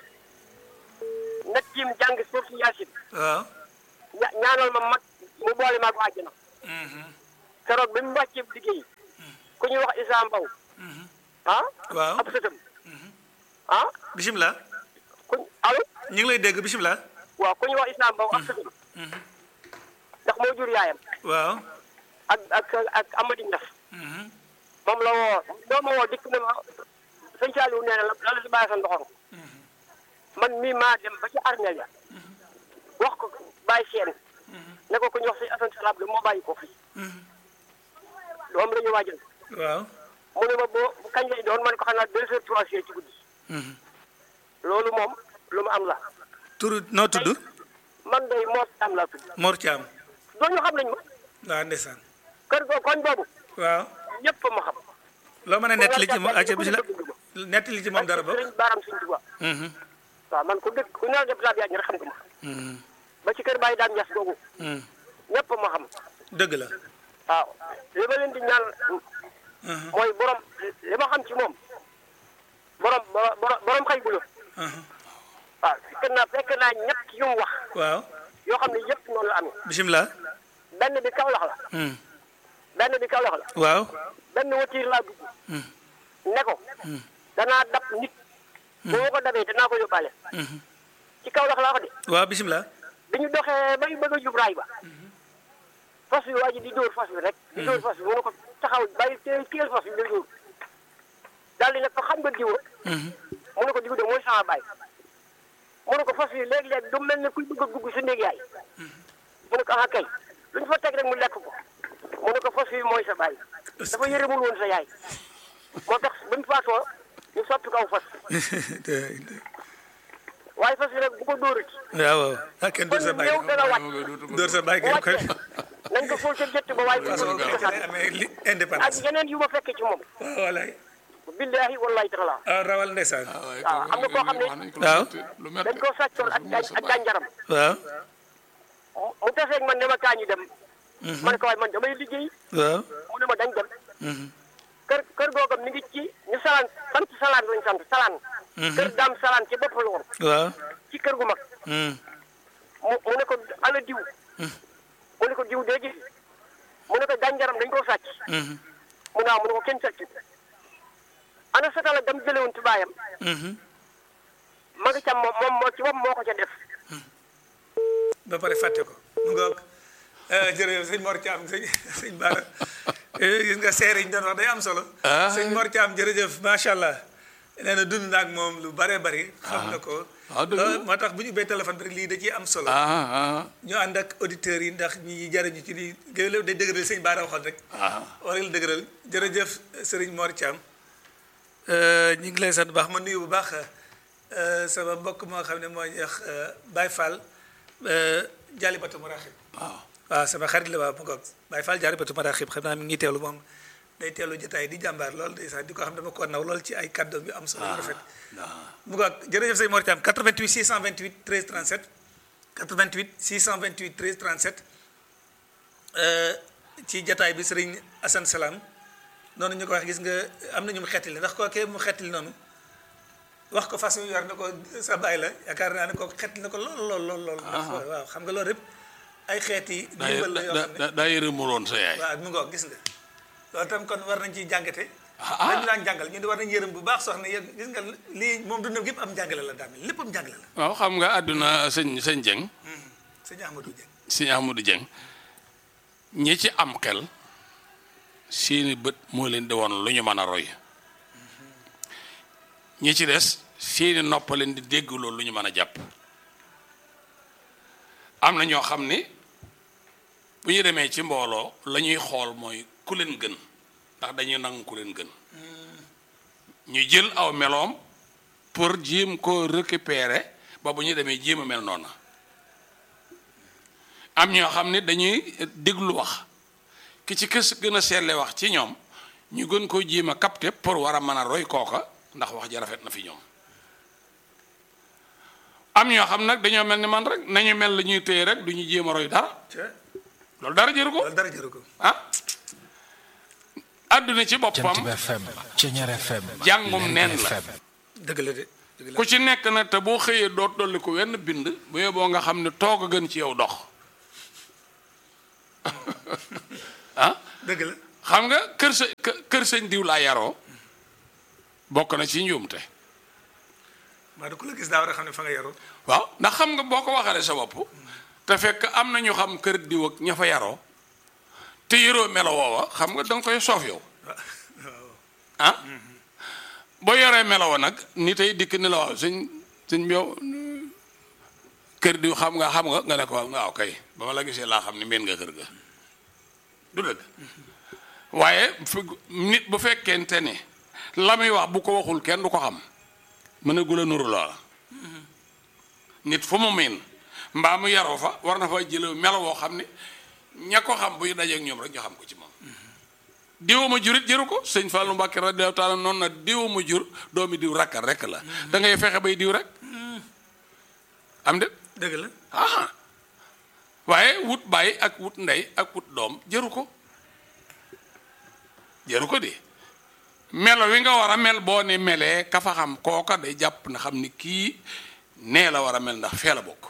na tiim jàng suuf si yaasin waaw ña ñaanal ma mag mu boole maag àjjana keroog bi mu wàccee liggéey ku ñuy wax Issa Mbaw ah waaw ab sëtam ah bisimilah ku allo ñu ngi lay dégg bisimilah waaw ku ñuy wax Issa Mbaw ab sëtam ndax moo jur yaayam waaw ak ak ak Amady Niass moom la woo doo ma woo dikk na ma sëñ Saliou nee na la la la si bàyyi sa ndoxam man mii maa dem ba ci armeel ya wax ko bàyyi seen ne ko ku ñu wax si Assane Salab moo bàyyi ko fii moom la ñu waajal waaw mu ne ma boo bu kañ lay doon man ko xanaa deux heures trois heures ci guddi loolu moom lu mu am la tur noo tudd man day moo am laa tudd Mor Thiam dooñu xam nañ ma waaw ndeysaan kër go koñ boobu waaw ñëpp ma xam loo mën a nettali ci moom acca bisimilah nettali ci moom dara bokk sëriñ baaram suñ tuba waaw man ku dëkk ku neel def laa biyaaj rek xam nga ma ba ci kër Baye Dame Niass googu ñëpp ma xam dëgg la waaw li ma leen di ñaan mooy borom li ma xam ci moom borom borom borom xëy bu la waaw fekk naa fekk naa ñett yu mu wax waaw yoo xam ne yëpp noonu la amee bisimilah benn bi Kaolack la benn bi Kaolack la waaw benn watiir laa dugg ne ko danaa dab nit boo ko dabee danaa ko yóbbaale ci Kaolack laa ko de waaw bisimilah bi ñu doxee bay bëgg a jub raay ba fas bi waa ji di dóor fas bi rek di dóor fas bi mu ne ko taxaw bàyyi teel teel fas bi di dóor daal di ne ko xam nga diw mu ne ko diw de mooy sama baay mu ne ko fas bi léeg-léeg du mel ne kuy bëgg a dugg sa néeg yaay mu ne ko ah kay lu ñu fa teg rek mu lekk ko mu ne ko fas bi mooy sa baay dafa yërëmul woon sa yaay moo tax ba mu faatoo ñu soppi kaw fas waaye fas bi rek bu ko dóorati waaw waaw ah kenn dóor sa kon bàyyi néew dana wàcc dóor sa bàyyi bu kenn koy wàccee nañ ko fóol ca jëtt ba waaye bu ko façon dóor ko sànni amee li ak indépendance yeneen yu ma fekkee ci moom waaw walaay billahi wallahi taala ah rawal ndeysaan waaw xam nga koo xam ne waaw lu dañ métti koo sàccoon ak gàn- ak gànjaram waaw mu taseeg man ne ma kaa ñu dem ma ne ko waaye man damay liggéey waaw mu ne ma dañ dem kër kër googam mi ngi ci ñu salaan sant salaan lañ sant salaan kër daam salaan ci bopp la woon waaw ci kër gu mag mu mu ne ko ala diw mu ne ko diw dee gis mu ne ko gànjaram dañ koo sàcc mu ne waaw mu ne ko kenn sàcc ana satala dam jële woon ci baayam ma nga cam moom moom moo ci moom moo ko ca def ba pare fàtte ko mu ngoog jërëjëf sëñ Mor Thiam sëñ sëñ Bara gis nga seere yi ñu doon wax day am solo sëñ Mor Thiam jërëjëf macha allah nee na dund naag moom lu bare bari xam na ko ah, dëgg la. loolu moo tax bu ñu ubbee téléphone bi rek lii da ciy am solo ah ah ñu ànd ak auditeurs yi ndax ñi jariñu ci lii géwél day dëgëral sëñ Bara waxoon rek ah war la dëgëral jërëjëf sëriñ Mor Thiam ñu ngi lay sant bu baax ma nuyu bu baax euh, sama mbokk moo xam ne moo ñuy wax euh, Baye Fall Jaalibatu Maraxib waaw waaw sama xarit la waaw mu ngoog Baye Fall Jaalibatu Maraxib xam naa mi ngi teewlu moom day teewlu jotaay di jàmbaar lool day sax di ko xam dama ko naw lool ci ay kàddoom yu am solo yu rafet mu ngoog jërëjëf sëñ Mor Thiam 88 628 13 37 88 628 13 37 euh, ci jataay bi sëriñ Assane Salam noonu ñu ko wax gis nga am na ñu mu xettali ndax kookee mu xettali noonu wax ko façon yor na ko sa baay la yaakaar naa ne ko xettali na ko lool lool lool lool ndax waaw xam nga loolu rëpp ay xeeti daa ndimbal la yoo xam ne daa daa yërëmuloon sa yaay waaw mu ngoog gis nga loolu tam kon war nañ ciy jàngate ah. dañu daan jàngal ñu di war nañ yërëm bu baax soxna yéen gis nga lii moom dundam gépp am jàngale la daal lépp am jàngale la waaw xam nga àdduna sëñ sëñ Dieng sëñ Ahmadou Dieng sëñ Ahmadou Dieng ñi ci am xel seeni bët moo leen di woon lu ñu mën a roy ñi ci des seeni nopp leen di dégg loolu lu ñu mën a jàpp am na ñoo xam ni bu ñu demee ci mbooloo la ñuy xool mooy ku leen gën ndax dañuy nangu ku leen gën ñu jël aw meloom pour jéem ko récupérer ba bu ñu demee jéem a mel noona am ñoo xam ne dañuy déglu wax ki ci kës gën a seetle wax ci ñoom ñu gën koo jéem a capter pour war a mën a roy kooka ndax wax ja rafet na fi ñoom am ñoo xam nag dañoo mel ni man rek nañu mel la ñuy téye rek du ñu jéem a roy dara loolu dara jëru ko loolu dara jëru ko ah àdduna ci Jant boppam bi FM Ceñeer FM Jàngum Lergui neen la. FM dëgg la de dëgg la ku ci nekk nag te boo xëyee doot dolli ko wenn bind bu yeboo nga xam ne toog a gën ci yow dox ah dëgg la xam nga kër sa kë- kër sëñ diw laa yaroo bokk na ci njuumte maa du ku la gis daa war a xam ne fa nga yaroo waaw ndax xam nga boo ko waxalee sa bopp te fekk am na ñu xam kër diw ak ña fa yaroo te yoroo melo woowa xam nga danga koy soof yow ah boo yoree melo wa nag ni tey dikk ni la waaw sëñ sëñ bi yow kër diw xam nga xam nga nga ne ko waaw kay ba ma la gisee laa xam ni meen nga kër ga du dëgg waaye fu- nit bu fekkente ne la muy wax bu ko waxul kenn du ko xam mën a gula nuru loola nit fu mu miin mbaa mu yaroo fa war na fa jële melo woo xam ne ña ko xam buy dajeek ñoom rek ñu xam ko ci moom diw ma jurit jëru ko sëñ Fallou Mbacke radiyallahu taala noonu na diw ma jur doomi diw rakkal rek la da ngay fexe bay diw rek am de dëgg la ah waaye wut baay ak wut ndey ak wut doom jëru ko jëru ko di melo wi nga war a mel boo ne melee ka fa xam kooka day jàpp na xam ni kii nee la war a mel ndax fee la bokk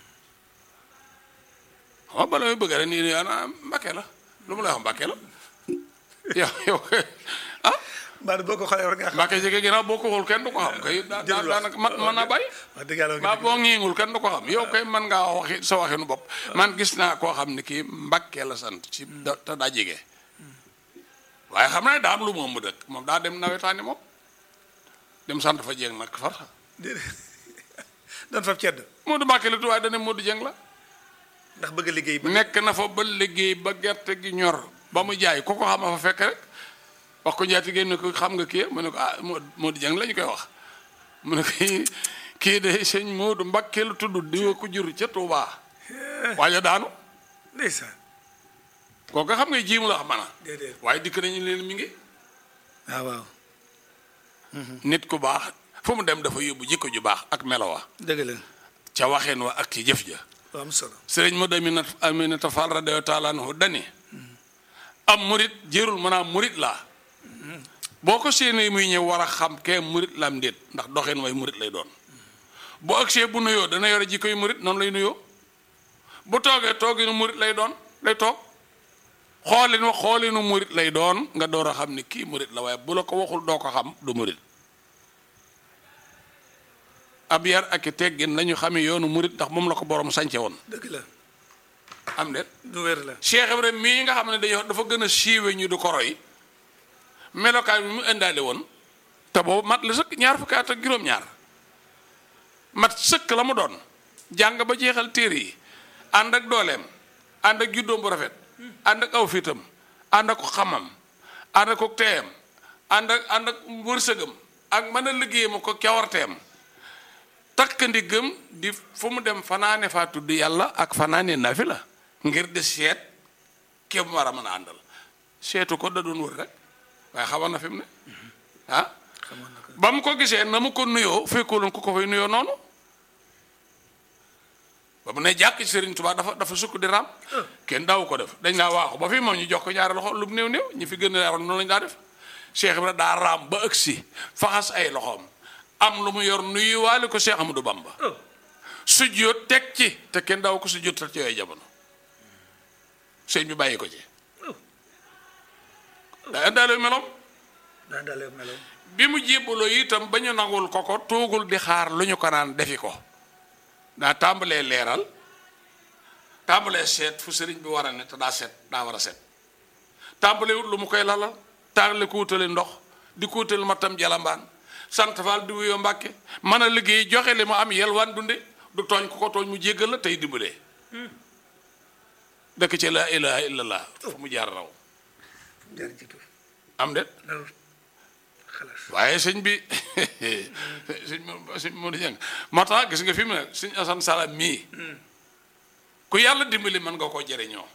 xam nga bala muy bëgg rek nii nii ah Mbàkke la lu mu lay wax Mbàkke la yow yow ah mbaa boo ko xoolee war ngaa xam Mbàkke jege ginnaaw boo ko xool kenn du ko xam kay daa daa Jërëjëf. daanaka man mën naa bàyyi wax dëgg yàlla ba boo ngiingul kenn du ko xam yow kay mën ngaa waxi sa waxinu bopp man gis naa koo xam ne kii Mbàkke la sant ci da te daa jege waaye xam naa daa am lu moom mu dëkk moom daa dem nawetaani moom dem sant fa jéng nag far déedéet doon fab cedd Moodu Mbàkke la tu waaye dane Moodu Jeng la ndax bëgg a liggéey ba nekk na fa ba liggéey ba gerte gi ñor ba mu jaay ku ko xam a fa fekk rek wax ko njaati génn ne ko xam nga kii mu ne ko ah Moodu Moodu Jeng la ñu koy wax mu ne ko kii kii de sëñ Moodu Mbàkke la tudd diwa ko jur ca Tuubaa waaye daanu ndeysaan kooku xam nga jiimu la xam mana déedéet waaye dikk nañu leen mi ngi waaw waaw nit ku baax fu mu dem dafa yóbbu jikko ju baax ak melo wa dëgg la ca waxeen wa ak ci jëf ja lu am solo sëriñ ma damina aminata fall radiyallahu taala anhu dani am murit jërul mën a murit laa boo ko séenee muy ñëw war a xam kee murit la am ndéet ndax doxeen way murit lay doon bu agsee bu nuyoo dana yore jikko yu murit noonu lay nuyoo bu toogee tooginu murit lay doon lay toog xoolin wa xoolinu murit lay doon nga door a xam ni kii murit la waaye bu la ko waxul doo ko xam du murit ab yar ak i teggin lañu xamee yoonu murit ndax moom la ko borom sànce woon dëgg la am déet du wér la Cheikh Ibrahima mii nga xam ne dañoo dafa gën a siiwe ñu du ko roy melokaan bi mu indaale woon te boobu mat la sëkk ñaar fukki at ak juróom-ñaar mat sëkk la mu doon jàng ba jeexal téere yi ànd ak dooleem ànd ak juddoom bu rafet ànd ak aw fitam ànd ak xamam ànd ak teeyam ànd ak ànd ak wërsëgam ak mën a liggéeyam ko cawarteem takk ndiggam di fu mu dem fanaane faa tudd yàlla ak fanaane nafi la ngir di seet ke mu war a mën a àndal seetu ko da doon wër rek waaye xamoon na fi mu ne ah ba mu ko gisee na mu ko nuyoo fekkooloon ku ko fay nuyoo noonu ba mu ne jàkk ci Sëriñ Tuubaa dafa dafa sukk di raam kenn daawu ko def dañ laa waaxu ba fi moom ñu jox ko ñaari loxo lu mu néew néew ñi fi gën a yaroon noonu lañu daa def Cheikh Ibra daa raam ba ëgsi faxas ay loxoom am lu mu yor nuyuwaale ko Cheikh Amadou Bamba sujjóot teg ci te kenn daaw ko sujjóot ci yooyu jamono sëñ bi bàyyi ko ci daa indaale meloom daa dalee meloom bi mu jébbaloo itam ba ñu nangul ko ko toogul di xaar lu ñu ko naan defi ko daa tàmbalee leeral tàmbalee seet fu sëriñ bi war a ne te daa set daa war a set tàmbalee wut lu mu koy lalal tàmbale ko wutale ndox di ko wutale matam jalambaan sant faal di wuyoo mbàkke mën a liggéey joxe li mu am yelwaan dunde du tooñ ku ko tooñ mu jéggal la tey dimbalee dëkk ci la ilaha illallah fu mu jaar raw jaar jiitu am de naru xalaas waaye sëñ bi sëñ mo- sëñ Modou Dieng moo tax gis nga fi mu ne sëñ Assane Salam mii ku yàlla dimbali mën nga koo jëriñoo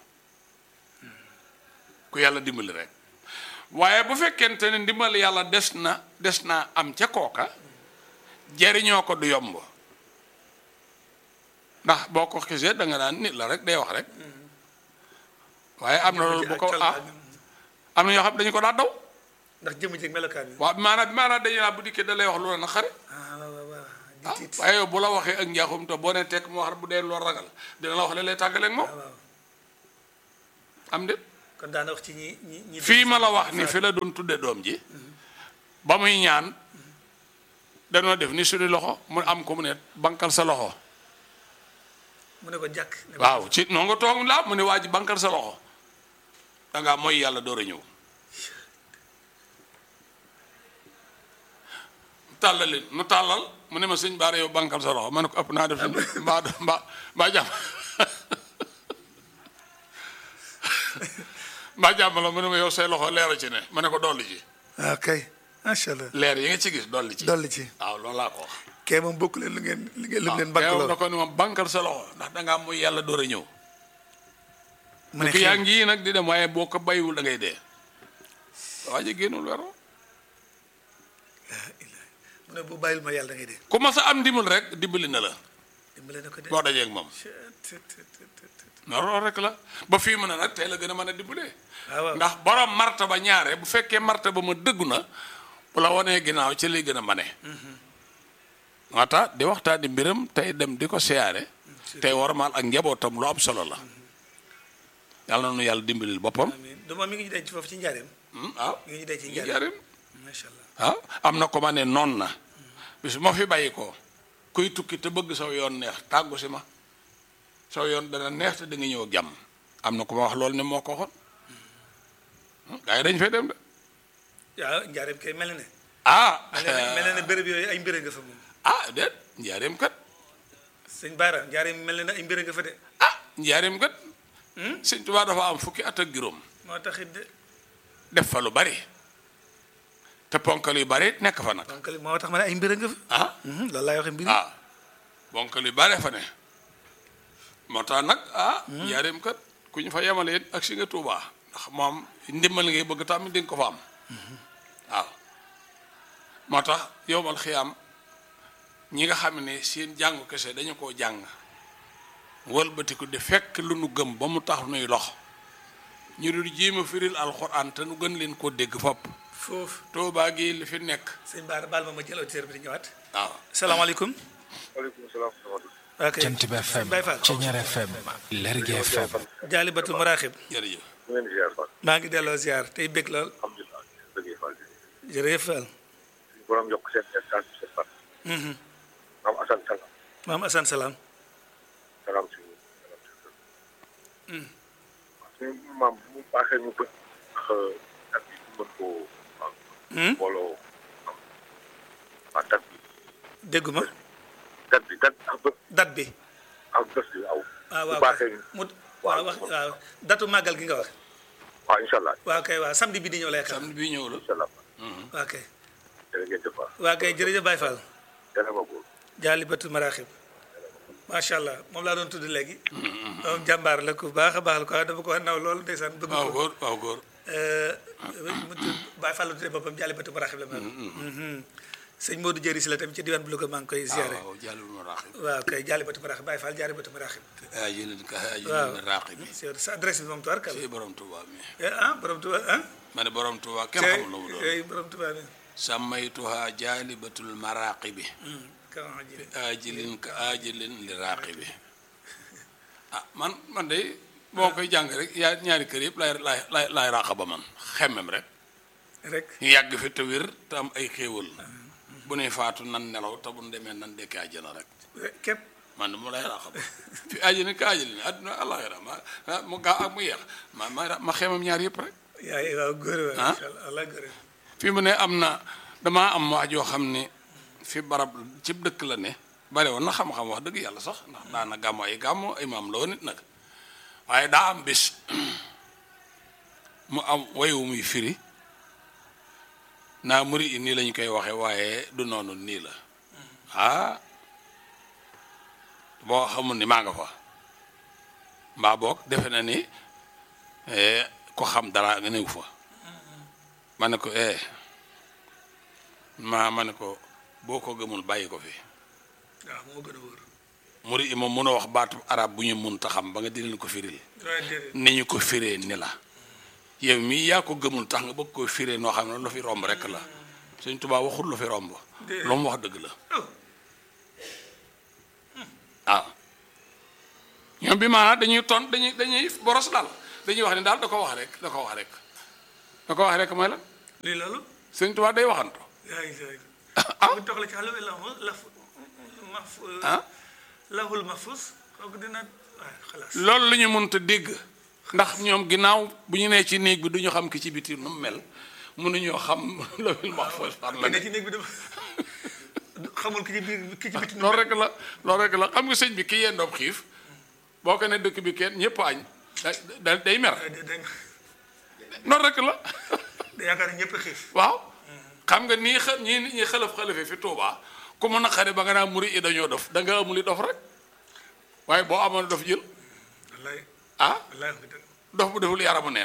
ku yàlla dimbali rek waaye bu fekkente ne ndimbal yàlla des na des naa am ca kooka jëriñoo ko du yomb ndax boo ko xisee da nga naan nit la rek day wax rek waaye am na loolu bu ko ah am na ñoo xam dañu ko daa daw ndax jëmm jëg melokaan bi waaw maanaam maanaam dañu naa bu dikkee da lay wax lu la naqari ah waaw waaw waaw di ah tiit waaye yow bu la waxee ak njaaxum te boo ne tekk mu wax bu dee loo ragal dina la wax la lay tàggaleeg moom waaw waaw am de kon daana wax ci ñi ñi ñi fii ma la wax ni fi la doon tudde doom ji ba muy ñaan danoo def ni suñu loxo mu am ko mu ne bankal sa loxo mu ne ko jàkk ne ko waaw ci noo nga toog la mu ne waa ji bankal sa loxo dangaa mooy yàlla door a ñëw tàllal leen nu tàllal mu ne ma sëñ baara yow bankal sa loxo ma ne ko ëpp naa def mbaa mbaa mbaa jàmm mbaa jàmm la mu ne ma yow say loxo leer a ci ne ma ne ko dolli ci waaw kay macha allah leer yi nga ci gis dolli ci dolli ci waaw loolu laa ko wax kee moom bokk leen lu ngeen lu ngeen lu waaw ngeen teew bakkaloo na ko ni ma bankal sa loxo ndax dangaa mooy yàlla door a ñëw mu ne ko yaa xew ngi nag di dem waaye boo ko bayiwul da ngay dee waa ji génnul wero mu ne bu bàyyil ma yàlla da ngay dee ku ma sa am ndimbal rek dimbali na la dimbale na ko de boo dajee ak moom non loolu rek la ba fii mu ne nag tey la gën a mën a dimbalee waaw waaw ndax borom marta ba ñaare bu fekkee marta ba ma dëggu na bu la wanee ginnaaw ci lay gën a mane moo tax di waxtaan di mbiram tey dem di ko siyaare tey warmaal ak njabootam lu am solo la yàlla na nu yàlla dimbalil boppam amiin du moom mi ngi ñu denc foofu ci njaareem Hmm, waaw mi ngi ñu denc ci ñu njaareem jarim macha allah ah am na ko ma ne noon na bis ma fi bàyyi ko kuy tukki te bëgg saw yoon neex tàggu si ma saw yoon dana neex te da nga ñëw ak jàmm am na ko ma wax loolu ne moo ko waxoon gaa yi dañ fay dem de waaw njaareem kay mel na ne ah mel na ne mel na ne béréb yooyu ay mbére nga fa moom ah déet njaareem kat sëñ Baara njaareem mel na ne ay mbére nga fa de ah njaareem kat sëñ Tuubaa dafa am fukki at ak juróom moo taxit de def fa lu bari te ponkal yu bari nekk fa nag donc moo tax ma ne ay mbére nga fa ah Mhm, loolu laay waxee mbir ah ponkal yu bari fa ne moo tax nag ah njaareem kat ku ñu fa yemale it ak si nga Tuubaa ndax moom ndimbal ngay bëgg tamit di nga ko fa am waaw moo tax yowmal xiyaam ñi nga xam ne seen jàngu kese dañu koo jàng wëlbatiku di fekk lu nu gëm ba mu tax nuy lox ñu dul jéem a firil alxuraan te nu gën leen koo dégg fopp foofu Tuubaa gi li fi nekk sëñ Baara baal ma ma jël auditeur bi di ñëwaat waaw salaamaaleykum waaleykum salaam wa rahmatulah. ok Jant bi FM Baye Fall Ceñeer FM Lergui FM jaalibatu maraaxib jërëjëf ñu ngi leen di ziar Fall. maa ngi delloo ziar tey bég lool alhamdulilah dëgg Fall. jërëjëf Fall suñu borom yokk seen seen seen fan. Mhm. maam Assane Salam. maam Assane salaam salaam si suñu maam bu mu baaxee ñu bët. ak bi ñu mën koo. Hmm? mbooloo am. waa dat bi dégguma dat bi dat ak bët date bi ak bés bi aw. waaw bu waaw baaxee ñu. mu waaw wax waaw datu màggal gi nga wax waaw incha allah waaw kay waaw samedi bi di ñëw lay xam samedi bii ñëw la incha allah. waaw kay jërë ngeen jëf Fall. waaw kay jërëjëf Baye Fall yàlla ma góor. jaalibatu maraaxib macha allah moom laa doon tudd léegi moom jàmbaar la ku baax a baax la ko dafa ko naw loolu ndeysaan bëgg waaw ko góor waaw góor mu tudd Baye Fall la tuddee boppam jaalibatu maraaxib la mel sëñ Modou Jëri si la tamit ci diwaan bu Louga maa ngi koy ziare waaw jàllul ma raaxib waaw kay jaalibatu maraaxib Baye Fall jaalibatu maraaxib ajilin ka waaw ajilin raaxib bi c'est sa adresse bi moom tuwaar kal ci borom Tuubaa mi ah borom Tuuba ah ma ne borom Tuubaa kenn xamul la mu doon ay borom Tuuba mi sammaytuha jaalibatul maraaqibi kaman ji ajilin ka ajilin li raaqibi ah man man de boo koy jàng rek yaa ñaari kër yëpp lay lay lay lay raaqa ba man xemmem rek rek ñu yàgg fi te wér te am ay xéewal bu nuy faatu nan nelaw te bu nu demee nan dekki àjjana rek képp man mu lay raaqa ba fi ajilin ka ajilin àdduna àllaaxira ma ah, mu gaaw ak mu yeex ma ma ma xemmem ñaar yëpp rek yaay waaw góor waaw Ah? incha allah allah góor fi mu ne am na damaa am wax joo xam ne fi barab ci dëkk la ne bare woon na xam-xam wax dëgg yàlla sax ndax daana gàmmo ay gàmmo imaam la woon nit nag waaye daa am bis mu am wayu muy firi naa muri i nii lañu koy waxe waaye du noonu nii la ah boo xamul ni maa nga fa mbaa boog defe na ni eh, ko xam dara nga néew fa ma ne ko eh ma ma ne ko boo ko gëmul bàyyi ko fi waaw moo gën a wóor muri i moom mun a wax baatu arab bu ñu mun ta xam ba nga di leen ko firil waaye déedéet ni ñu ko firee ni la yow mii yaa ko gëmul tax nga bëgg ko firee noo xam ne lu fi romb rek la Sëñ Tuubaa waxul lu fi romb Déedéet. lu mu wax dëgg la oh waaw ñoom bi maanaam dañuy ton dañuy dañuy boros daal dañuy wax ne daal da ko wax rek da ko wax rek da ko wax rek mooy la lii loolu sëñ Tuubaa day waxantu yaa ngi sooy ah bu toxla ci xalu la laf maf ah lahul mahfuz kooku dina waaw xalaas loolu la ñu mënta dégg ndax ñoom ginnaaw bu ñu nee ci néeg bi du ñu xam ki ci biti nu mu mel mënuñoo xam lawil mahfuz fan la ne ne ci néeg bi dafa xamul ki ci biir ki ci biti loolu rek la loolu rek la xam nga sëñ bi ki yendoob xiif boo ko ne dëkk bi kenn ñëpp añ da- da day mer noonu rek la da yaakaar ne ñëpp a xiif waaw xam nga nii xa ñii ñi xalaf xalafe fi Touba ku mu naqare ba nga naa muri i dañoo dof da nga amuli dof rek waaye boo amoon dof jël wallaay ah wallaay wax nga dëgg dof bu deful yaramu neen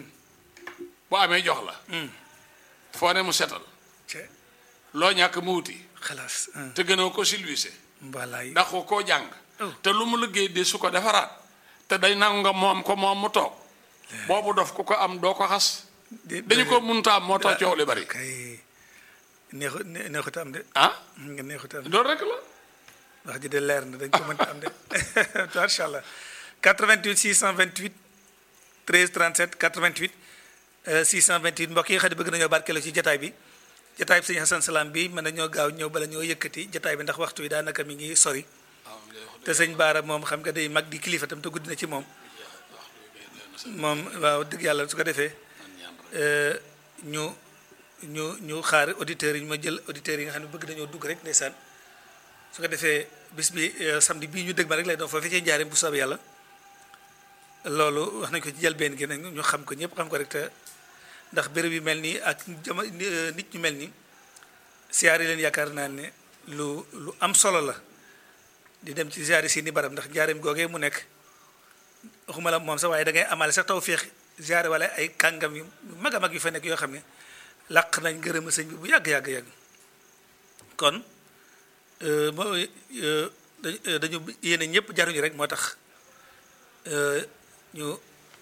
bu amee jox la foo ne mu setal ce loo ñàkk mu wuti xalaas te gënoo ko silvissé wallaay ndax ko koo jàng Oh. te lu mu liggéey de su ko defaraat te day nangu nga moom ko moom mu toog boobu dof ku ko am doo ko xas dañu ko munta am moo tax coow li bari kay neexu ne- neexut a am de ah nga neexut a am loolu rek la wax ji de leer na dañ ko mënta am de macha allah 88 628 13 37 88 euh, 628 mbokk yi nga xam ne bëgg nañoo barkeeloo ci jataay bi jataay bi sëñ Hassan Salam bi mën nañoo gaaw ñëw bala ñoo yëkkati jataay bi ndax waxtu wi daanaka mi ngi sori te sëñ Baara moom xam nga day mag di kilifa tam te guddi na ci moom moom waaw dëgg yàlla su ko defee euh, ñu ñu ñu xaar auditeurs yi ñu ma jël auditeurs yi nga xam ne bëgg nañoo dugg rek ndeysaan su ko defee bis bi euh, samedi bii ñu dëgg ma rek lay doon foofee ci njaareem bu soobee yàlla loolu wax nañ ko ci jëlbeen gi nag ñu xam ko ñëpp xam ko rek te ndax béréb yu mel nii ak jama nit ñu mel nii siyaar yi leen yaakaar naa ne lu lu am solo la di dem ci siyaar yi seeni barab ndax njaareem googee mu nekk waxuma la moom sax waaye da ngay amaale sax taw féex siyaare wala ay kàngam yu mag a mag yu fa nekk yoo xam ne làq nañ gërëm sëñ bi bu yàgg yàgg yàgg kon euh, moo euh, dañu euh, dañu yéene ñëpp jaruñu rek moo tax euh, ñu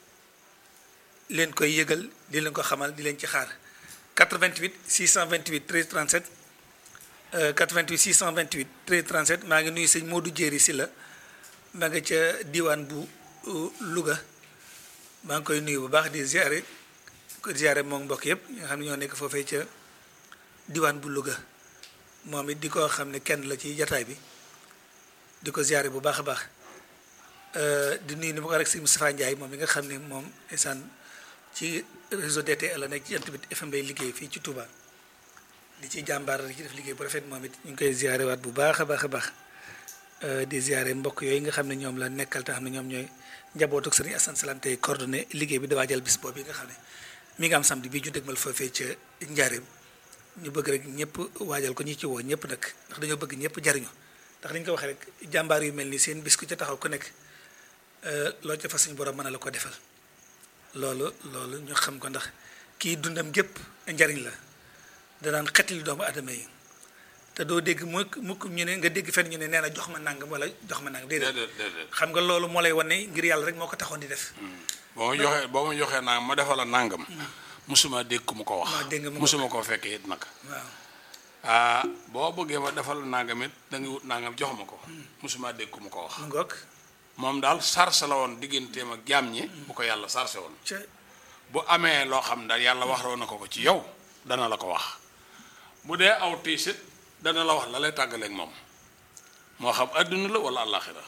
leen koy yëgal di leen ko xamal di leen ci xaar 88 628 13 37 euh, 88 628 13 37 maa ngi nuyu sëñ Modou Jéeri si la maa nga ca diwaan bu uh, Louga maa ngi koy nuyu bu baax di ziare ko ziare moom mbokk yëpp ñi nga xam ne ñoo nekk foofee ca diwaan bu Louga moom it di ko xam ne kenn la ci jataay bi di ko ziare bu baax a baax Euh, di nuyu ni ma ko rek sëñ Moustapha Ndiaye moom mi nga xam ne moom esaan ci réseau DTL la nekk ci jant bi FM lay liggéey fii ci Touba di ci jàmbaar di ci def liggéey bu rafet moom it ñu ngi koy ziare waat bu baax a baax a baax Euh, di ziare mbokk yooyu nga xam ne ñoom la nekkal te xam ne ñoom ñooy njabootu ak sëriñ Assane Salam tey coordonné liggéey bi di waajal bis boobu yi nga xam ne mi ngi am samedi bii ju dégmal foofee ca njaareem ñu bëgg rek ñëpp waajal ko ñi ci woo ñëpp nag ndax dañoo bëgg ñëpp jariñu ndax dañ ko waxee rek jàmbaar yu mel ni seen bis ku ca taxaw ku nekk loo ca fa suñu borom mën a la ko defal loolu loolu ñu xam ko ndax kii dundam gépp njariñ la danaan xetli doomu adama yi te doo dégg mukk mukk ñu ne nga dégg fenn ñu ne nee na jox ma nangam wala jox ma nangam déedéet déedéet déedéet xam nga loolu moo lay wane ngir yàlla rek moo ko taxoon di def boo ma joxee boo ma joxee nangam ma defal la nangam musuma dégg ku mu ko waaw wax dégg nga mu ko musuma koo fekkee it nag waaw ah boo bëggee ma defal la nangam it da nga wut nangam jox ma ko musuma dégg ku mu ko wax mu ngoog moom daal sarse la woon digganteem ak jaam ñi bu ko yàlla sarse woon ca bu amee loo xam daal yàlla wax na ko ko ci yow dana la ko wax bu dee aw tiisit dana la wax la lay tàggaleeg moom moo xam adduna la wala àllaaxira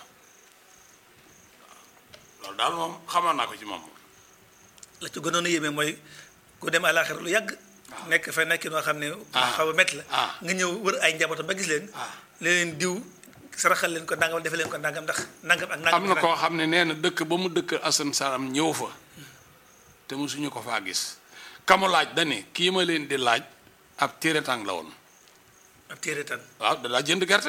loolu daal moom xamoon naa ko ci moom la ci gënoon a yéeme mooy ku dem àllaaxira lu yàgg nekk fa nekk noo xam ne Ah. xaw a métti la Ah. nga ñëw wër ay njabootam ba gis leen Ah. leen diw saraxal leen ko nangam defe leen ko nangam ndax nangam ak nangam am na koo xam ne nee na dëkk ba mu dëkk Assane Salam ñëw fa te mosuñu ko faa gis kamu laaj dane kii ma leen di laaj ab téeretang la woon ab téere tan waaw dadaa jënd gerte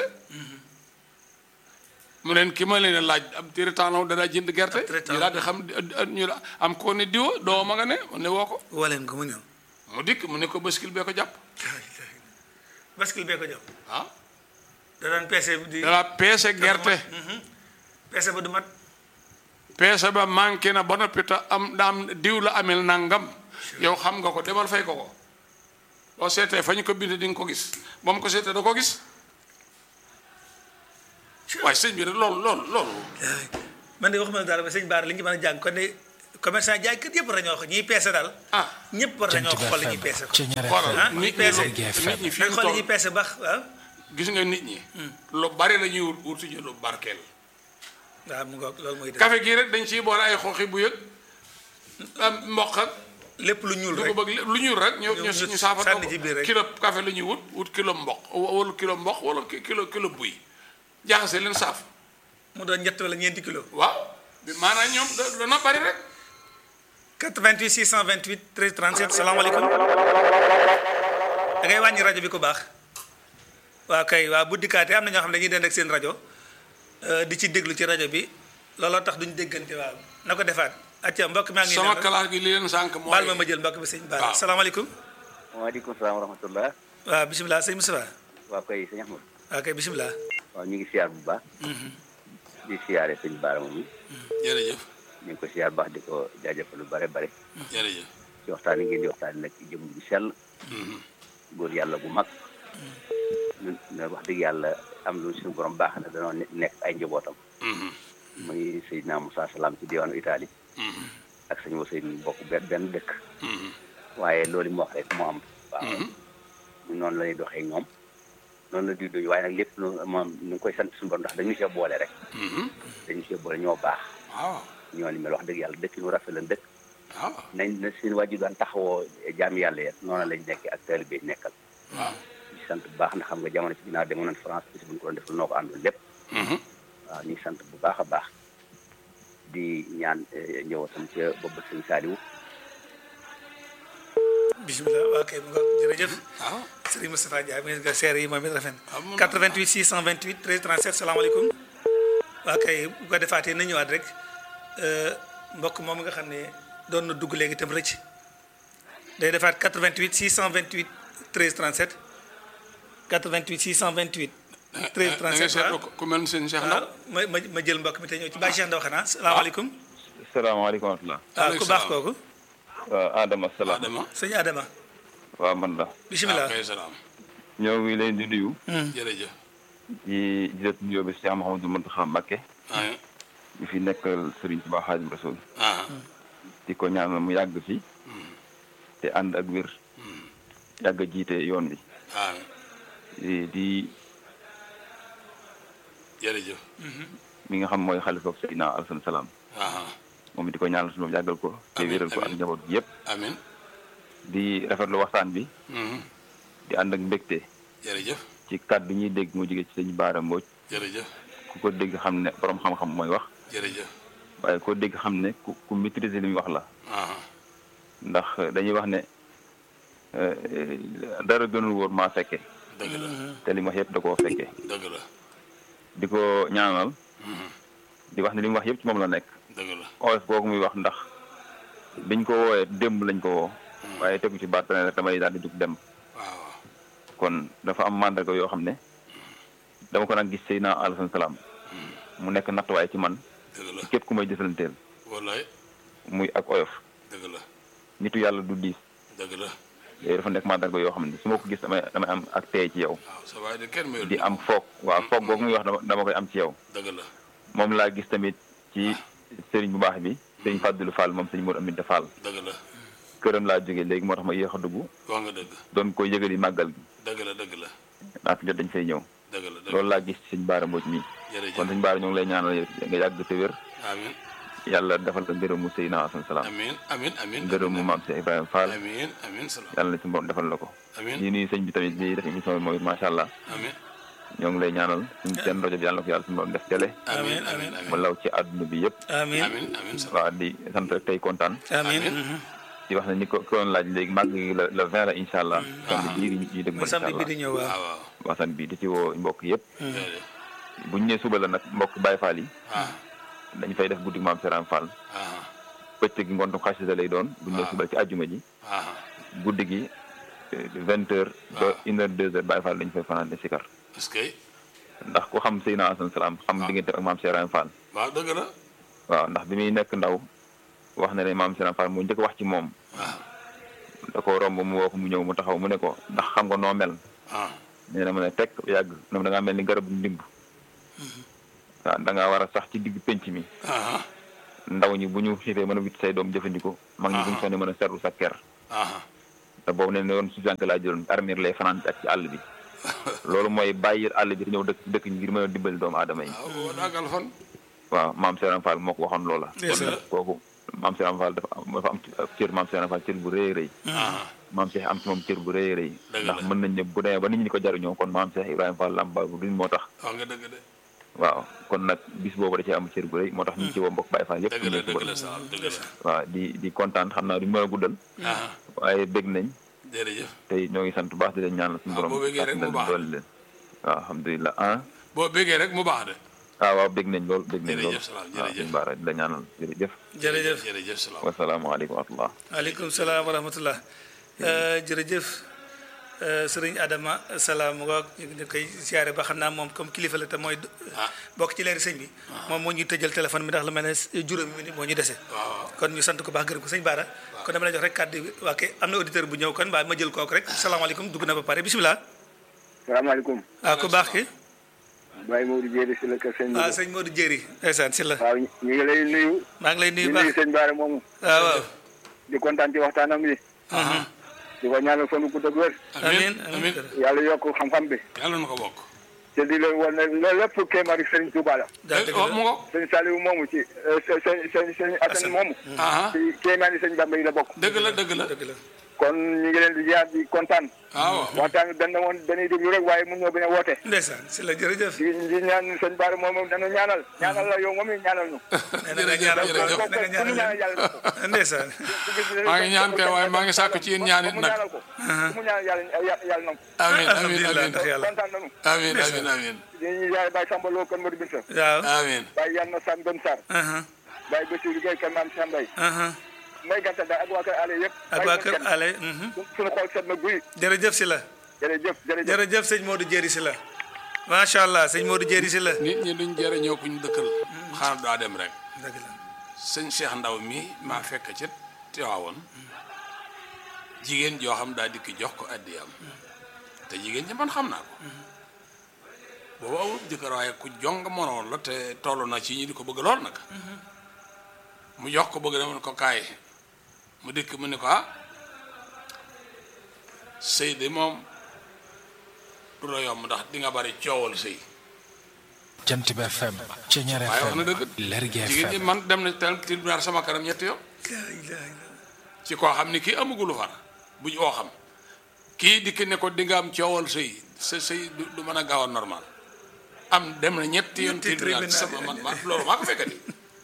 mu leen ki ma leen di laaj ab téeretang la woon dadaa jënd gerte Ab téeretaan. ñu daal di xam ñu da- am ko ne diwa doo ma nga ne mu ne woo ko woo leen ko mu ñëw mu dikk mu ne ko baskil bee ko jàpp baskil bee ko jox ah da daan peese di dadaa peese gerte peese ba du mat peese ba manqué na ba noppi te am daam diw la amel nangam yow xam nga ko demal fay ko ko boo seetee fa ñu ko bind di nga ko gis ba mu ko seetee da ko gis waaye sëñ bi rek loolu loolu loolu man de waxuma la dara ba sëñ Baara li ñu ci mën a jàng kon ne commerçant jaaykat yëpp war nañoo wax ñiy peese daal ah ñëpp war nañoo Jant xool li FM ñuy peese ko Ceñeer xoolal ah, FM nit ñi peese. lu- nit ñi fi nañ mu xool li toll ñuy peese baax waaw gis nga nit ñi lu bari la ñuy wut wut suñu lu barkeel waaw mu ngoog loolu mooy dëgg café gii rek dañ ciy boole ay xooxi bu yëg am mboq ak lépp lu ñuul rek dugub ak lépp lu ñuul rek ñu ñu ñu ñu saafara sànni ci biir rek. kilo café la ñuy wut wut kilo mboq wala kilo mboq wala ki- kilo kilo buy jaxase leen saaf mu doon ñett wala ñeenti kilo waaw bi maanaam ñoom da- dana bari rek 88 628 13 37 salaamaaleykum da ngay wàññi rajo bi ko baax waaw kay waaw bu dikkaatee am na ñoo xam ne dañuy dend ak seen rajo euh, di ci déglu ci rajo bi looloo tax duñu déggante waaw na ko defaat acca mbokk maa ngi sama naan classe gi li leen sànq mooy baal ma ma jël mbokk bi sëñ Baal waaw. salaamaaleykum waaleykum salaam wa rahmatullah waaw bisimilah sëñ Moustapha waaw kay sëñ Ahmad waaw kay bisimilah waaw ñu ngi siyaar bu baax di siyaare sëñ Baara moom jërëjëf ñu ngi ko siyaar bu baax di ko jaajëfal lu bare bare jërëjëf ci waxtaan yi ngeen di waxtaan nag ci jëm bu sell góor yàlla bu mag ñun na wax dëgg yàlla am lu suñu borom baax na danoo ne- nekk ay njabootam muy Seydina Moussa Salaam ci diwaanu Italie ak sëñ Ousseynou bokk benn benn dëkk waaye loolu mu wax rek moo am waaw ñun noonu la ñuy doxee ñoom noonu la di doy waaye nag lépp lu moom ñu ngi koy sant suñu borom ndax dañu see boole rek dañu see boole ñoo baax waaw ñoo ni mel wax dëgg yàlla dëkk nu rafet la dëkk waaw nañ na seen wàjju daan taxawoo jaami yàlla ya noonu lañ nekkee ak taalibe yi nekkal waaw ñu sant bu baax ndax xam nga jamono ci ginnaaw demoon nañ France bis bu ñu ko doon def noo ko àndoon lépp waaw ñu ngi sant bu baax a baax di ñaan njëwatam ca boobu sëñ Saliou bisimilah waaw kay mu ngoog jërëjëf waaw Serigne Moustapha Ndiaye mu nga seere yi moom it rafet Ah, moom- 88 628 13 37 salaamaaleykum waa kay bu ko defaatee na ñëwaat rek euh, mbokk moom nga xam ne doon na dugg léegi itam rëcc day defaat 88 628 13 37 88 628 13 da ngay 37 seetlu waaw ko ku mel ni seen Cheikh Ndaw waaw ma ma ma jël mbokk mi te ñëw ci Baye Cheikh Ndaw xanaa salaamaaleykum salaamaaleykum wa rahmatulah. waaw ku baax salaam. kooku waaw Adama salaam. Adama sëñ Adama waaw man la. bisimilah kay salaam ñoo ngi leen di nuyu. jërëjëf di di leen nuyoo bi Cheikh Mouhamadou Mountakha Mbacké. ah ñu fi nekkal Serigne Touba Xaadimu Rasuul. ah di ko ñaanal mu yàgg fi. te ànd ak wér. yàgg a jiite yoon wi. ah di di jërëjëf mi nga xam mooy xalifa Seydina Alassane Salaam. ah moom di ko ñaanal suñu bopp yàggal ko. te Amiin, wéral ko ak amiin. njaboot gi yëpp. amin di rafetlu waxtaan bi. Mhm. di ànd ak mbégte. jërëjëf ci kàddu ñuy dégg mu jóge ci sëñ Baara Mbodj. jërëjëf ku ko dégg xam ne borom xam-xam mooy wax. jërëjëf waaye koo dégg xam ne ku ku maîtriser li muy wax la ah ndax dañuy wax ne euh, dara gënul wóor maa fekke dëgg la te li mu wax yëpp da koo fekke dëgg la di ko ñaanal di wax ne li mu wax yëpp ci moom la nekk dëgg la oyof kooku muy wax ndax biñ ko woowee démb lañ ko woo waaye tegu ci baat rek damay daal di jug dem waaw kon dafa am mandarga yoo xam ne dama ko nag gis Seydina Alassane Salaam mu nekk nattuwaay ci man dëgg la ci képp ku may jëfalanteel wallaay muy ak oyof dëgg la nitu yàlla du diis dëgg la yooyu dafa nekk mandarga yoo xam ne su ma ko gis damay damay am ak tey ci yow waaw sa waay de kenn mayul di am foog waaw foog boobu muy wax dama dama koy am ci yow dëgg la moom laa gis tamit ci sëriñ bu baax bi sëriñ Fàddilu Fall moom sëriñ Mour Aminta Fall dëgg la këram laa jógee léegi moo tax ma yéex a dugg wax nga dëgg doon koy yëgali màggal gi dëgg la dëgg la naata jot dañ fay ñëw dëgg la dëgg loolu laa gis ci sëñ Baara Mbodj mi jërëjëf kon sëñ Baara ñu ngi lay ñaanal yow nga yàgg te wér amin yàlla defal ko ngërëmu Seydina Asan Salaam amin amin amin ngërëmu maam Cheikh Ibrahima Fall amin amin salaam yàlla na ci borom defal la ko amin di nuyu sëñ bi tamit bi def émission bi moom it macha allah amin ñoo ngi lay ñaanal suñu seen rajo bi yàlla na ko yàlla suñu borom def télé amin amin mu amin law ci àdduna bi yëpp amin amin amin salaam waaw di sant rek tey kontaan amin Amin. mhm. di wax ne ni ko ko doon laaj léegi màgg gi la le 20 la incha allah. samedi bii di ñuy dëgg mu ma incha samedi bi allah di ñëw waaw waaw waaw waasan bi di ci woo mbokk yëpp. jërëjëf bu ñu nee suba la nag mbokk Baye Fall yi ah dañu fay def guddi maam Seraan Fall ah bëccëg gi ngontu xasida lay doon bu ñu nee suba ci àjjuma ji ah guddi gi vingt heures ba une heure deux heures Baye Fall dañu fay fanaan di sikar est-ce que ndax ku xam Seydina Asan Salaam xam diggante ak maam Seraan Fall waaw dëgg la waaw ndax bi muy nekk ndaw wax na ne maam Seraan Fall moo njëkk wax ci moom waaw da ko romb mu woo ko mu ñëw mu taxaw mu ne ko ndax xam nga noo mel ah nee na ma ne tekk yàgg na da ngaa mel ni garabu ndimb waaw da ngaa war a sax ci digg penc mi ah ndaw ñi bu ñu xiifee mën a witt say doom jëfandikoo mag ñi bu ñu sonnee mën a seetlu sa ker aha te boobu ne ne yoon su jànk laa jëloon armir lay fanaan ak ci àll bi loolu mooy bàyyi àll bi te ñëw dëkk dëkk ngir mën a dimbali doomu aadama yi waaw daagal fan waaw maam Serigne Fall moo ko waxoon loola Ndeysaan. kon nag kooku maam Serigne Fall dafa am dafa am cër maam Serigne Fall cër bu rëy a rëy aha maam Cheikh am ci moom cër bu rëy a rëy Dëgg ndax la. mën nañ ne bu demee ba nit ñi di ko jariñoo kon maam Cheikh Ibrahima Fall Lamp Baabul Muriid moo tax wax nga dëgg de waaw kon nag bis boobu da cee am cër bu rëy moo tax ñu ngi ci woo mbokk Baye Fall yëpp dëgg la ñu dëgg nekk la ba- sa dëgg la waaw di di kontaan xam naa duñu mën a guddal aha waaye bég nañ jërëjëf tey ñoo ngi sant bu baax di leen ñaanal suñu Ah, borom boo bégee rek mu baax. doole leen waaw alhamdulilah ah boo bégee rek mu baax de ah waaw bég nañ lool bég nañ lool Jërëjëf salaam, waaw jërëjëf. suñu baara di la ñaanal jërëjëf jërëjëf jërëjëf salaam wasalaamaaleykum wa rahmatullah waaleykum salaam wa rahmatullah Euh, jërëjëf euh, sëriñ Adama salaam ngoog ñu ngi koy siyaare ba xam naa moom comme kilifa la te mooy Ah. bokk ci leeri sëñ bi moom moo ñuy tëjal téléphone bi ndax lu mel ne juróomi minute moo ñu dese waaw kon ñu sant ko baax gërëm ko sëñ Baara kon dama lay jox rek kàddu bi waa kay am na auditeur bu ñëw kon mbaa ma jël kooku rek salaamaaleykum dugg na ba pare bisimilah salaamaaleykum ah ku baax ki Baye Modou Diéry si la kër sëñ waaw bi sëñ Modou Jéeri ndeysaan si la waaw ñu ngi lay nuyu maa ngi lay di nuyu nuyu baax sëñ Baara moomu waaw waaw di kontaan ci waxtaanam bi aha di ko ñaanal fan bu gudd ak wér amiin amiin amiin yàlla yokk xam-xam bi yàlla na ko bokk te di leen wan ne loolu lépp kéemaari Sëriñ Tuuba la daa dëgg oh mu la ngo sëñ Saliou moomu ci sëñ sëñ sëñ Assane moomu aha ci kéemaani sëñ Bamba yi la bokk dëgg la dëgg la dëgg la kon ñu ngi leen di jaar di kontaan waaw waxtaan bi dañ ne woon dañuy déglu rek waaye mun ñoo bañ a woote ndeysaan si la jërëjëf di di ñaan sëñ Baara moomu dañu ñaanal ñaanal la yow moom it ñaanal ñu nee na nga ñaanal jërëjëf. ko na nga ku mu ñaanal ñaanal yàlla na ko ndeysaan maa ngi ñaan kay waaye maa ngi sàkku ci yéen ñaan it ku mu nag ñaanal ko ku mu ñaanal yàlla yàlla na ko amiin amiin alhamdulilah amiin ndax yàlla kontaan nañu amiin amiin amiin dañuy yaay Baye Samba Lo kër Modou Binta waaw amiin Baye Yann Sam Don Sarr aha Baye Bassirou Gueye kër Maam Cheikh Mbaye aha may gàttal daal ak waa kër Allé yëpp ak waa kër ale mhm. suñu xool set na guy jërëjëf si la jërëjëf jërëjëf jërëjëf sëñ Modou Jéeri si la macha allah sëñ Modou Jéeri si la nit ñi duñ jëriñoo ku ñu dëkkal xaar daa dem rek dëgg la sëñ Cheikh Ndaw mi maa fekk ca Tiwaawoon jigéen joo xam daa dikk jox ko addiyam te jigéen ñi man xam naa ko boobu amul jëkkër waaye ku jong monoon la te toll na ci ñi di ko bëgg lool nag mu jox ko bëgg demoon ko kaay mu dikk mu ne ko ah sëy de moom du la yomb ndax di nga bari coowal sëy jant bi FM Ceñeer waaye wax na FM dëgg Lergui jigéen ñi FM man dem na tel tribunal sama kanam ñetti yoon laa ilaaha illallaah. ci koo xam ni kii amagulu far bu oo xam kii dikk ne ko di nga am coowal sëy sa sëy du du mën a gaaw a normal am dem na ñetti yoon Ñetti tribunal tribunal. sama man man loolu maa ko fekkati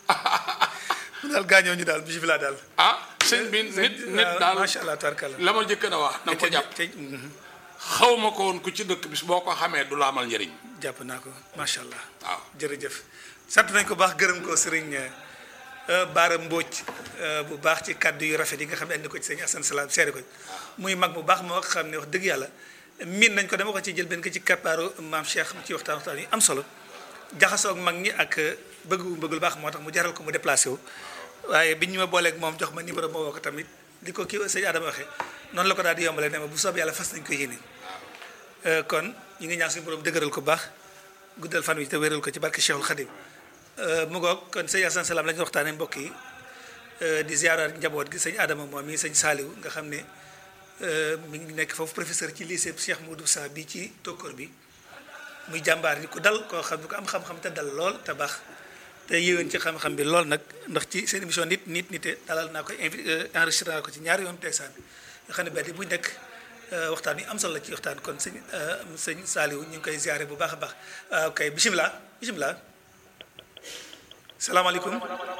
mu daal gaañoo ñu daal bisimilah daal ah sëñ bi nit nit daal macha allah tabarkalla la ma jëkk na wax na nga ko jàpp te mhm. xaw ma ko woon ku ci dëkk bis boo ko xamee du la amal njëriñ jàpp naa ko macha allah waaw jërëjëf sant nañ ko baax gërëm ko sëriñ euh, Baara Mbóoj euh, bu baax ci kàddu yu rafet yi nga xam ne andi ko ci sëñ Assane Salam seere ko muy mag bu baax moo xam ne wax dëgg yàlla miin nañ ko dama ko ci jël benn ko ci kappaaru maam Cheikh ci waxtaan waxtaan yi am solo jaxasoo ak mag ñi ak bëgg bu bëgg lu baax moo tax mu jaral ko mu déplacé wu waaye biñ ñu ma booleeg moom jox ma numéro moo woo ko tamit di ko kii sëñ Adama waxee noonu la ko daal di yombalee ne ma bu soob yàlla fas nañ ko yéene Euh, kon ñu ngi ñaan suñu borom dëgëral ko baax guddal fan wi te wéral ko ci barke Cheikhul Khadim Euh, mu ngoog kon sëñ Assane Salam la ñu waxtaanee mbokk yi euh, di ziaraat njaboot gi sëñ Adama moom mi sëñ Saliou nga xam ne euh, mi ngi nekk foofu professeur ci lycée Cheikh Moudou Sa bi ci tokkoor bi muy jàmbaar ni ku dal koo xam ne ko am xam-xam te dal lool te baax te yéwén ci xam-xam bi lool nag ndax ci seen émission nit nit nite dalal naa koy invité enregistré naa ko ci ñaari yoon teesaan nga xam ne benn bu nekk waxtaan yi am solo la ci waxtaan kon sëñ sëñ Saliou ñu ngi koy ziare bu baax a baax ok bisimilah bisimilah salaamaaleykum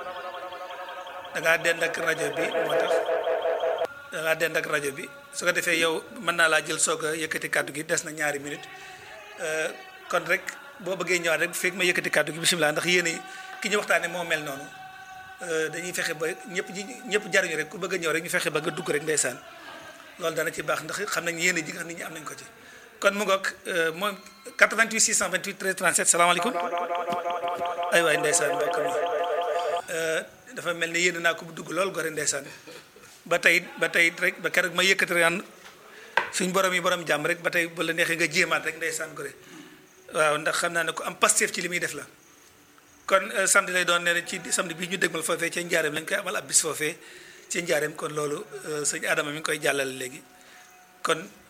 da ngaa dend ak rajo bi moo tax da ngaa dend ak rajo bi su ko defee yow mën naa laa jël soog a yëkkati kàddu gi des na ñaari minute kon rek boo bëggee ñëwaat rek bu fekk ma yëkkati kàddu gi bisimilah ndax yéen ki ñu waxtaanee moo mel noonu dañuy fexe ba ñëpp ñi ñëpp jariñu rek ku bëgg a ñëw rek ñu fexe ba nga dugg rek ndeysaan loolu dana ci baax ndax xam nañ yéen ji nga xam nit ñi am nañ ko ci kon mu ngoog moom 88 628 13 37 salaamaaleykum ay waay ndeysaan mbokk mi dafa mel ni yéen naa ko bu dugg lool gore ndeysaan ba tey ba tey rek ba keroog ma yëkkati rek suñ borom yi borom jàmm rek ba tey bu la neexee nga jéemaat rek ndeysaan gore waaw ndax xam naa ne ko am Pastef ci li muy def la kon euh, samedi lay doon nee na ci samedi bii ñu dégmal foofee ca njaareem lañ koy amal ab bis foofee ci njaareem kon loolu euh, sëñ Adama mi ngi koy jàllale léegi kon